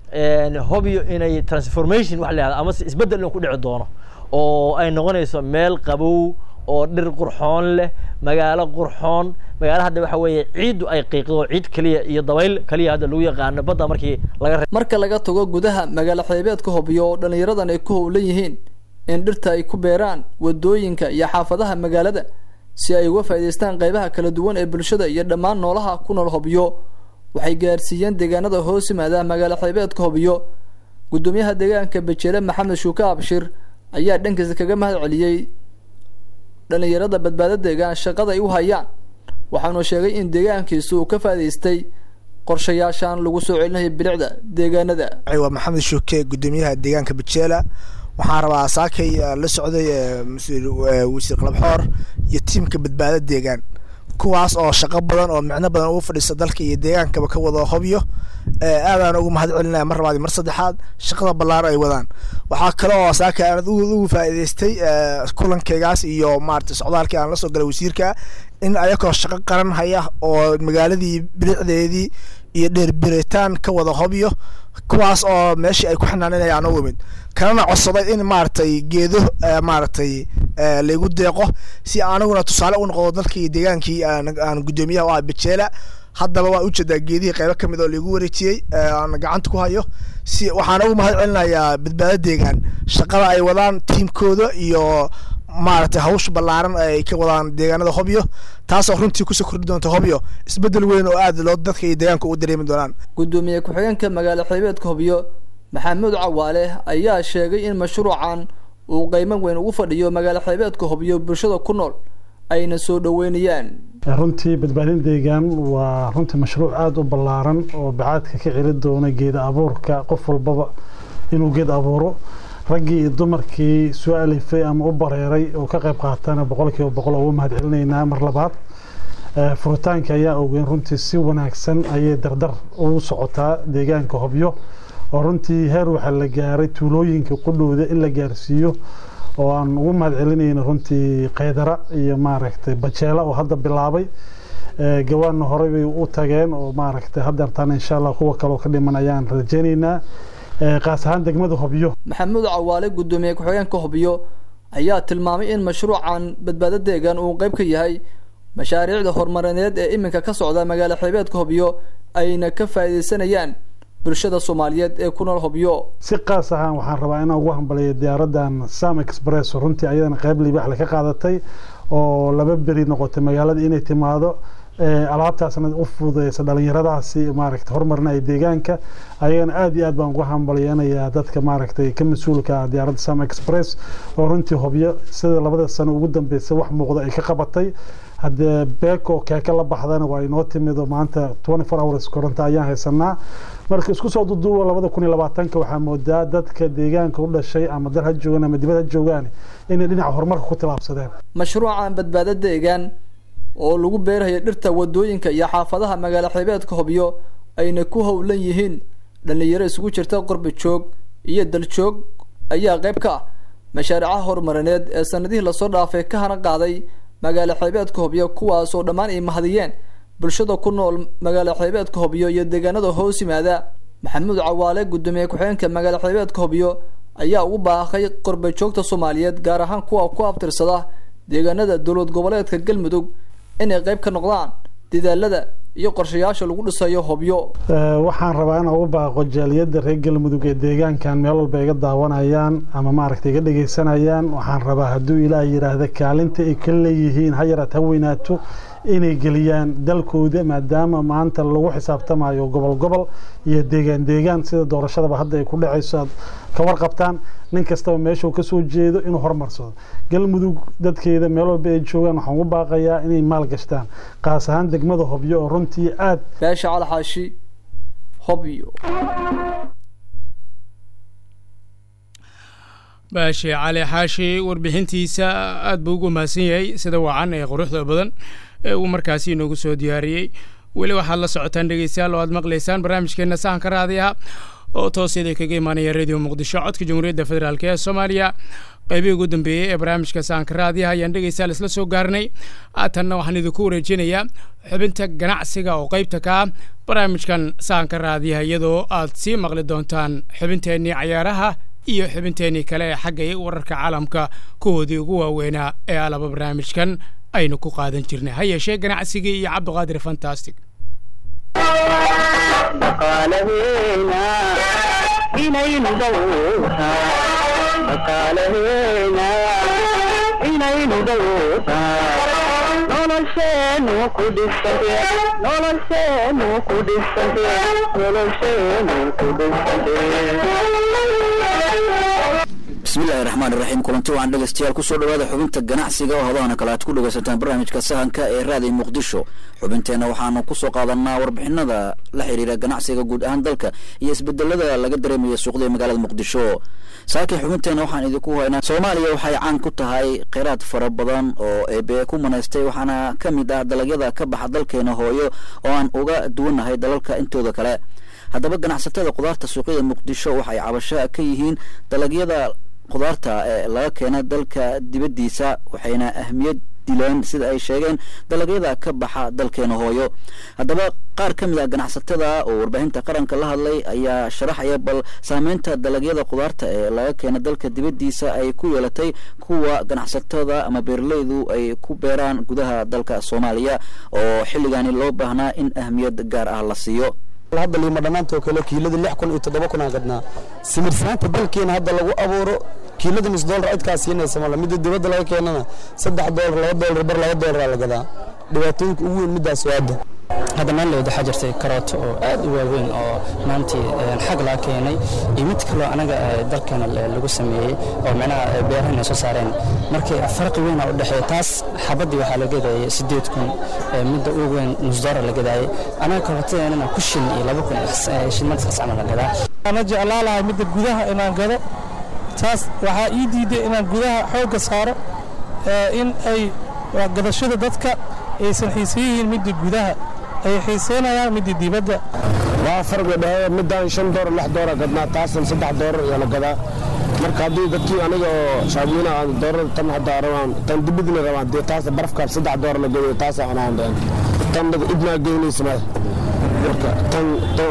hobyo inay transformation wax la yahda amase isbeddel in ku dhici doono oo ay noqonayso meel qabow oo dhir qurxoon leh magaalo qurxoon magaalo hadda waxa weeye ciiddu ay qiiqdo ciid keliya iyo dabayl keliya hadda lagu yaqaano badda markii laga marka laga tago gudaha magaalo xeebeedka hobyo oo dhallinyaradan ay ku howlan yihiin in dhirta ay ku beeraan wadooyinka iyo xaafadaha magaalada si ay uga faa'iidaystaan qaybaha kala duwan ee bulshada iyo dhammaan noolaha ku nool hobyo waxay gaarsiiyeen deegaanada hoos yimaada magaalo xeebeedka hobyo guddoomiyaha deegaanka bejeele maxamed shuuke abshir ayaa dhankiisa kaga mahad celiyey dhallinyarada badbaado deegaan shaqada ay u hayaan waxaanu sheegay in deegaankiisu uu ka faa'idaystay qorshayaashan lagu soo celinayo bilicda deegaanada waa maxamed shuuke guddoomiyaha deegaanka bejeela waxaan rabaa saakay la socday wasiir qalabxoor iyo tiimka badbaado deegaan kuwaas oo shaqo badan oo micno badan ugu fadhiista dalka iyo deegaankaba ka wada hobyo aadaan ugu mahad celinaya mar labaad mar saddexaad shaqada ballaaran ay wadaan waxaa kale oo saaka aanad ugu faa'iidaystay kulankaygaas iyo maarata socdaalkii aan la soo galay wasiirka in ayakoo shaqo qaran haya oo magaaladii bilicdeedii iyo dheerbiritaan ka wada hobyo kuwaas oo meeshii ay ku xanaananayaan u imid kanana codsaday in maaragtay geedo maaragtay laygu deeqo si aniguna tusaale u noqdo dalkii deegaankii aan guddoomiyaha u ah bejeela haddaba waa ujeedaa geedihii qaybo ka mid oo laigu wareejiyey aan gacanta ku hayo si waxaan ugu mahad celinayaa badbaado deegaan shaqada ay wadaan tiimkooda iyo maaragtay hawsha ballaaran ay ka wadaan deegaanada hobyo taasoo runtii kusoo kordhi doonta hobyo isbeddel weyn oo aad loo dadka iyo deegaanka u dareemi doonaan guddoomiye ku-xigeenka magaalo xeebeedka hobyo maxamuud cawaale ayaa sheegay in mashruucan uu qiimo weyn ugu fadhiyo magaalo xeebeedka hobyo bulshada ku nool ayna soo dhoweynayaan runtii badbaadin deegaan waa runtii mashruuc aada u ballaaran oo bacaadka ka celi doona geeda abuurka qof walbaba inuu geed abuuro raggii iyo dumarkii soo alifay ama u bareeray oo ka qayb qaatana boqolkiiba boqol ugu mahad celinaynaa mar labaad furitaanka ayaa ogeyn runtii si wanaagsan ayay dardar ugu socotaa deegaanka hobyo oo runtii heer waxaa la gaaray tuulooyinka qudhowda in la gaarsiiyo oo aan ugu mahad celinayno runtii kaydara iyo maaragtay bajeela oo hadda bilaabay gawaanna horey bay u tageen oo maaragtay haddeertaan insha allah kuwa kaleo ka dhiman ayaan rajaynaynaa qaas ahaan degmada hobyo maxamuud cawaale guddoomiye ku-xigeenka hobyo ayaa tilmaamay in mashruucan badbaado deegaan uu qayb ka yahay mashaariicda horumarineed ee iminka ka socda magaalo xeebeedka hobyo ayna ka faa'iidaysanayaan bulshada soomaaliyeed ee ku nool hobyo si qaas ahaan waxaan rabaa inaan ugu hambaliyo diyaaradan sam express runtii ayadana qayb libaaxle ka qaadatay oo laba beri noqotay magaalada inay timaado alaabtaasna u fududeysa dhalinyaradaasi maaragtay horumarinaya deegaanka ayagana aada iyo aad baan ugu hambalyanayaa dadka maaragtay ka mas-uulka diyaaradda sam express oo runtii hobyo sida labada sano ugu dambeysa wax muuqda ay ka qabatay haddee beeko keeka la baxdana waa inoo timido maanta twenty four hours koronto ayaan haysanaa marka isku soo duduuba labada kun iyo labaatanka waxaa moodaa dadka deegaanka u dhashay ama dal ha joogaan ama dibad ha joogaan inay dhinaca horumarka ku tilaabsadeen mashruucan badbaado deegaan oo lagu beerayo dhirta wadooyinka iyo xaafadaha magaalo xeebeedka hobyo ayna ku howlan yihiin dhallinyaro isugu jirta qorbi joog iyo daljoog ayaa qayb ka ah mashaariicaha horumarineed ee sanadihii lasoo dhaafay ka hana qaaday magaalo xeebeedka hobyo kuwaas oo dhammaan ay mahadiyeen bulshada ku nool magaalo xeebeedka hobyo iyo deegaanada hoos yimaada maxamuud cawaale guddoomiye ku-xigeenka magaalo xeebeedka hobyo ayaa ugu baaqay qorba joogta soomaaliyeed gaar ahaan kuwa ku abtirsada deegaanada dowlad goboleedka galmudug inay qayb ka noqdaan dadaalada iyo qorshayaasha lagu dhisayo hobyo waxaan rabaa inaan ugu baaqo jaaliyadda reer galmudug ee deegaankan meel walba iga daawanayaan ama maaragtay iga dhegaysanayaan waxaan rabaa hadduu ilaah yidhaahda kaalinta ay ka leeyihiin ha yaraad ha weynaato inay geliyaan dalkooda maadaama maanta lagu xisaabtamayo gobol gobol iyo deegaan deegaan sida doorashadaba hadda ay ku dhacayso aad ka warqabtaan nin kastaba meeshuu kasoo jeedo inuu horumarsado galmudug dadkeeda meel walba ay joogaan waxaan ugu baaqayaa inay maal gashtaan qaas ahaan degmada hobyo oo runtii aad beesha calxaashi hobyo baashe cali xaashi warbixintiisa aad buu ugu mahadsan yahay sida wacan ee quruxda badan ee uu markaasi inoogu soo diyaariyey weli waxaad la socotaan dhegeystayaal oo aad maqlaysaan barnaamijkeena sahanka raadiyaha oo toosyada kaga imaanaya radio muqdisho codka jamhuuriyadda federaalk ee soomaaliya qaybihii ugu dambeeyey ee barnaamijka sahanka raadiyaha ayaan dhegeystayaal isla soo gaarnay haatanna waxaan idinku wareejinayaa xubinta ganacsiga oo qaybta ka ah barnaamijkan sahanka raadiyaha iyadoo aad sii maqli doontaan xubinteennii cayaaraha iyo xubinteennii kale ee xagga wararka caalamka kuwoodii ugu waaweynaa ee alaba barnaamijkan aynu ku qaadan jirnay ha yeeshee ganacsigii iyo cabdiqaadir fantastic dhaqaalaheena inaynu dhowrtaa dhaqaalaheena inaynu dhowrtaa nolosheenu ku dhisante nolosheenu ku dhisante nolosheenu ku dhisante bismillahi raxmaan iraxiim kulanti waxaan dhegeystayaal kusoo dhawaada xubinta ganacsiga oo hadahana kale aad ku dhegeysataan barnaamijka sahanka ee raadiyo muqdisho xubinteenna waxaanu kusoo qaadanaa warbixinada la xiriira ganacsiga guud ahaan dalka iyo isbedelada laga dareemaya suuqdii magaalada muqdisho saakiin xubinteenna waxaan idinku haynaa soomaaliya waxay caan ku tahay kheyraad fara badan oo eebe ku manaystay waxaana ka mid ah dalagyada ka baxa dalkeena hooyo oo aan uga duwannahay dalalka intooda kale haddaba ganacsatada khudaarta suuqyada muqdisho waxay cabasho ka yihiin dalagyada khudaarta ee laga keena dalka dibaddiisa waxayna ahmiyad dileen sida ay sheegeen dalagyada ka baxa dalkeena hooyo haddaba qaar ka mid ah ganacsatada oo warbaahinta qaranka la hadlay ayaa sharaxaya bal saameynta dalagyada khudaarta ee laga keena dalka dibaddiisa ay ku yeelatay kuwa ganacsatada ama beeraleydu ay ku beeraan gudaha dalka soomaaliya oo xilligaani loo baahnaa in ahmiyad gaar ah la siiyo hadda liima dhammaantoo kale kiilada lix kun iyo toddoba kun aan gadnaa simirsaanta dalkeena hadda lagu abuuro kiilada nus doolar cidkaa siinaysa male midda dibadda laga keenana saddex doolar laba doolar bar laba doolar la gadaa dhibaatooyinka ugu weyn middaas waa hadda hadda maalleed waxaa jirtay karooto oo aad u waaweyn oo maantii xag laga keenay iyo mid kaloo anaga dalkeena lagu sameeyey oo micnaha beerahana soo saareen markii farqi weyn u dhexeeya taas xabaddii waxaa la gadayay siddeed kun midda ugu weyn nusdoora la gadaayay anaga karootadeenana ku shilin iyo laba kun shilmadkaas camal la gadaa ana jeclaa lahay midda gudaha inaan gado taas waxaa ii diiday inaan gudaha xoogga saaro in ay gadashada dadka aysan xiisan yihiin midda gudaha ay xiiseynayaan midda dibadda waa farqi dhexe midaan shan doolar lix doolar gadnaa taasan saddex doolar ayaa la gadaa marka haddii dadkii aniga oo shaabiina aan doorar tan hadda rabaan tan dibadina rabaan dee taas barafkaas saddex doolar la gadayo taasa cunaan dheen tan idmaa geynaysa male marka tan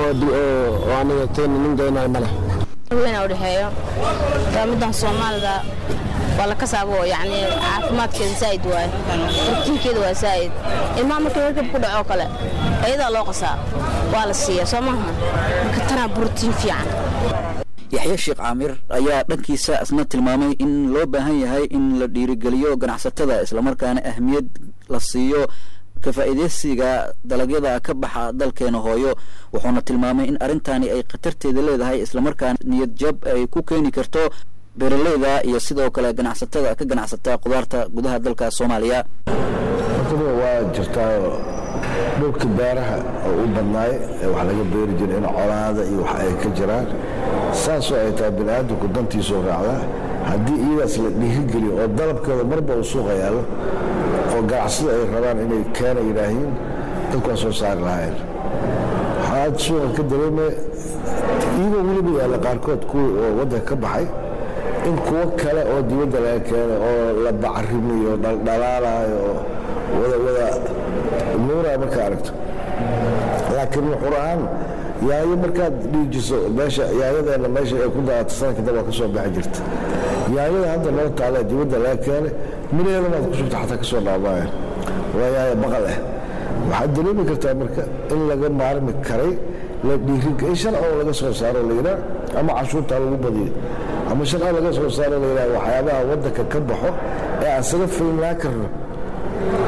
oo aniga teen nin geynayo male weyn u dhexeeyo middan soomaalida waa la kasaabo yani caafimaadkeeda zaa'id waaye brotiinkeeda waa zaa'id ilmaha markii warkab ku dhaco kale ayadaa loo qasaa waa la siiya soo maaha marka tanaa brotiin fiican yaxye sheekh caamir ayaa dhankiisa isna tilmaamay in loo baahan yahay in la dhiirigeliyo ganacsatada islamarkaana ahmiyad la siiyo ka faa'iidaysiga dalagyada ka baxa dalkeena hooyo wuxuuna tilmaamay in arrintani ay khatarteeda leedahay islamarkaana niyad jab ay ku keeni karto beeraleyda iyo sidoo kale ganacsatada ka ganacsata khudaarta gudaha dalka soomaaliya hortaba waa jirtaa dhulka beeraha oo u badnaay ee wax laga beeri jira in colaada iyo wax ay ka jiraan saasoo ay tahay bini'aadamku dantiisuu raacdaa haddii iyadaas la dhiirigeliyo oo dalabkeeda marba uu suuqa yaallo oo ganacsada ay rabaan inay keena yidhaahiin dadku waa soo saari lahayn waxaad suuqa ka dareemaya iyagoo weliba yaalla qaarkood kuwii oo waddanka ka baxay in kuwo kale oo dibadda laga keenay oo la bacarimiyo dhaldhalaalayo oo wada wada nuuraa markaa aragto laakiin wuxur ahaan yaayo markaad dhiijiso meesha yaayadeenna meesha ay ku daadato sanadka dab waa ka soo baxi jirta yaayada hadda noo taala dibadda laga keenay midheeda maad ku shubta xataa ka soo dhaamaaya waa yaayo baqal ah waxaad dareemi kartaa marka in laga maarmi karay la dhiiriga in sharciga laga soo saaro la yidhaa ama cashuurtaa lagu badiyo ama sharciga laga soo saaro la yidhaha waxyaabaha waddanka ka baxo ee aan saga filnaa karno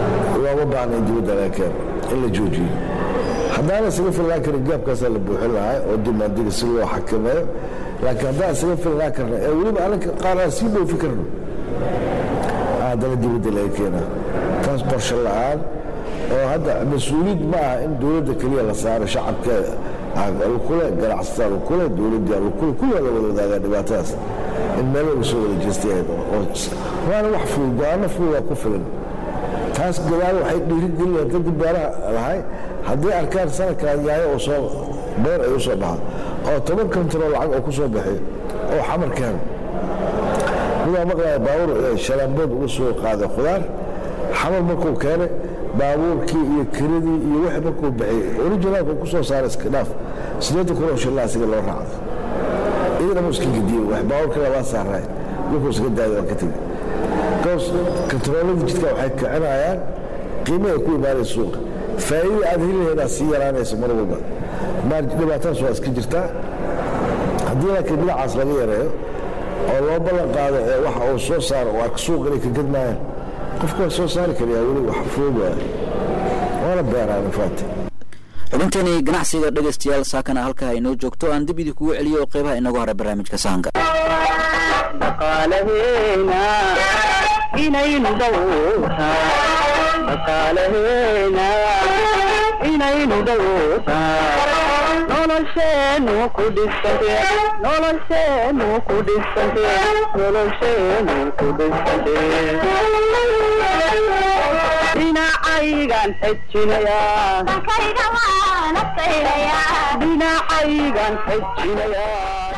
looma baahna in dibadda laga keeno in la joojiyo haddaana isaga filnaan karin gaabkaasaa la buuxin lahaa oo dimaandiga si loo xakameeyo laakiin haddaan isaga filnaan karna ee weliba anaka qaar aan sii dhoofi karno haddana dibadda laga keenaa taas qorshe la'aan oo hadda mas-uuliyad ma aha in dowladda keliya la saaro shacabka lukule ganacsatada lukule dowladda lukule kulliga la wada wadaagaa dhibaatadaas in meel laga soo wada jeestay waana wax fudud go-aano fududaa ku filan taas gadaal waxay dhiirigelinayaan dadka beeraha lahay hadday arkaan sanadkan yaayo oo soo beer ay u soo baxa oo toban kontaroo lacag oo ku soo bixiyo oo xamar keeno midaa maqlaya baabuur shalaambood uga soo qaaday khudaar xamar markuu keenay baabuurkii iyo kiradii iyo wixii markuu bixiyey originaalka ku soo saaray iska dhaaf siddeetan kun oo shillaa asiga loo raacday idina mu iska gediyey wax baabuurka labaa saaraay wuxuu iska daayay waa ka tegey bikoos kantaroolada jidka waxay kicinayaan qiimo ay ku imaanaysa suuqa faa'iida aad heli lahayd aad sii yaraanaysa mar walba dhibaatadaas waa iska jirtaa haddii laakiin dhinacaas laga yareeyo oo loo ballan qaado ee waxa uu soo saaro oo arka suuq inay ka gadmayaan qofka waa soo saari karayaa weli wax fudud waay waana beeraan infaati xubinteeni ganacsiga dhegaystayaal saakana halkaa inoo joogto aan dib idinkugu celiyo oo qeybaha inagu hara barnaamijka sahanka dhaqaalaheena inaynu dhowrtaa dhaqaalaheena inaynu dhowrtaa nolosheenu ku dhisante nolosheenu ku dhisante nolosheenu ku dhisante dhinacaygan xejinayaa dhinacaygan xejinayaa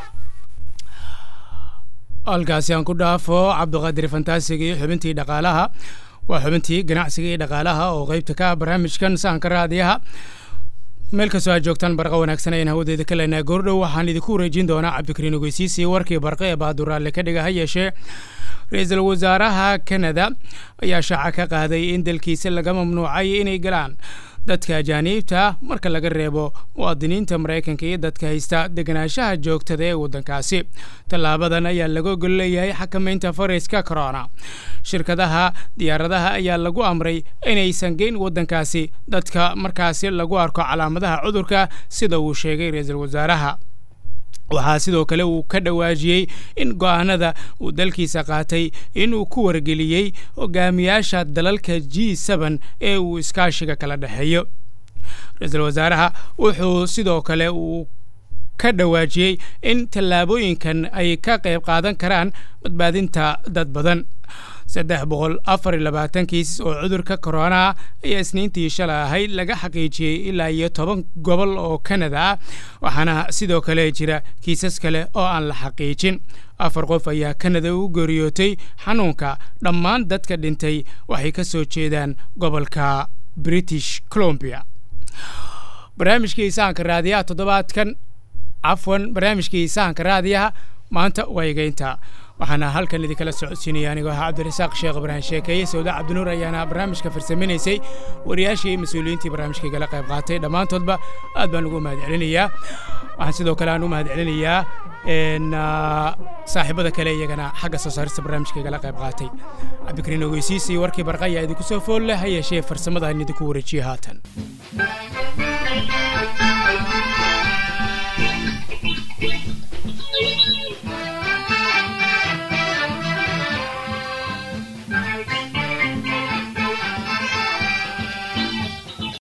halkaasi aan ku dhaafo cabdiqaadir fantaasiga iyo xubintii dhaqaalaha waa xubintii ganacsiga iyo dhaqaalaha oo qeybta ka ah barnaamijkan sahanka raadiyaha meel kastoo aad joogtaan barqa wanaagsan ayaan hawadeeda ka leenahay goordhow waxaan idinku wareejin doonaa cabdikariin ogeysiisi warkii barqa ee baaduraalle ka dhiga ha yeeshee ra-iisul wasaaraha kanada ayaa shaaca ka qaaday in dalkiisa laga mamnuucay inay galaan dadka ajaaniibta marka laga reebo muwaadiniinta maraykanka iyo dadka haysta deganaanshaha joogtada ee waddankaasi tallaabadan ayaa laga ogol leeyahay xakamaynta fayraska corona shirkadaha diyaaradaha ayaa lagu amray inaysan geyn waddankaasi dadka markaasi lagu arko calaamadaha cudurka sida uu sheegay ra-iisul wasaaraha waxaa sidoo kale uu ka dhawaajiyey in go'aanada uu dalkiisa qaatay inuu ku wargeliyey hogaamiyaasha dalalka g seben ee uu iskaashiga kala dhexeeyo ra-iisul wasaaraha wuxuu sidoo kale uu ka dhawaajiyey in tallaabooyinkan ay ka qayb qaadan karaan badbaadinta dad badan saddex boqol afar iyo labaatan kiis oo cudurka corona ayaa isniintii shalay ahayd laga xaqiijiyey ilaa iyo toban gobol oo kanada ah waxaana sidoo kale jira kiisas kale oo aan la xaqiijin afar qof ayaa kanada u geeriyootay xanuunka dhammaan dadka dhintay waxay ka soo jeedaan gobolka british colombia barnaamijkii sahanka raadiyaha toddobaadkan cafwan barnaamijkii sahanka raadiyaha maanta waa egeynta waxaana halkan idinkala socodsiinaya anigoo ahaa cabdirasaaq sheekh ibraahim sheekeeye sawda cabdinuur ayaana barnaamijka farsaminaysay wariyaashii iyo mas-uuliyiintii barnaamijka igala qayb qaatay dhammaantoodba aad baan ugu mahad celinayaa waxaan sidoo kale aan u mahad celinayaa saaxiibada kale iyagana xagga soo saarista barnaamijka igala qayb qaatay cabdikariin ogeysiis iyo warkii barqa ayaa idinku soo fool leh ha yeeshee farsamada aan idinku wareejiye haatan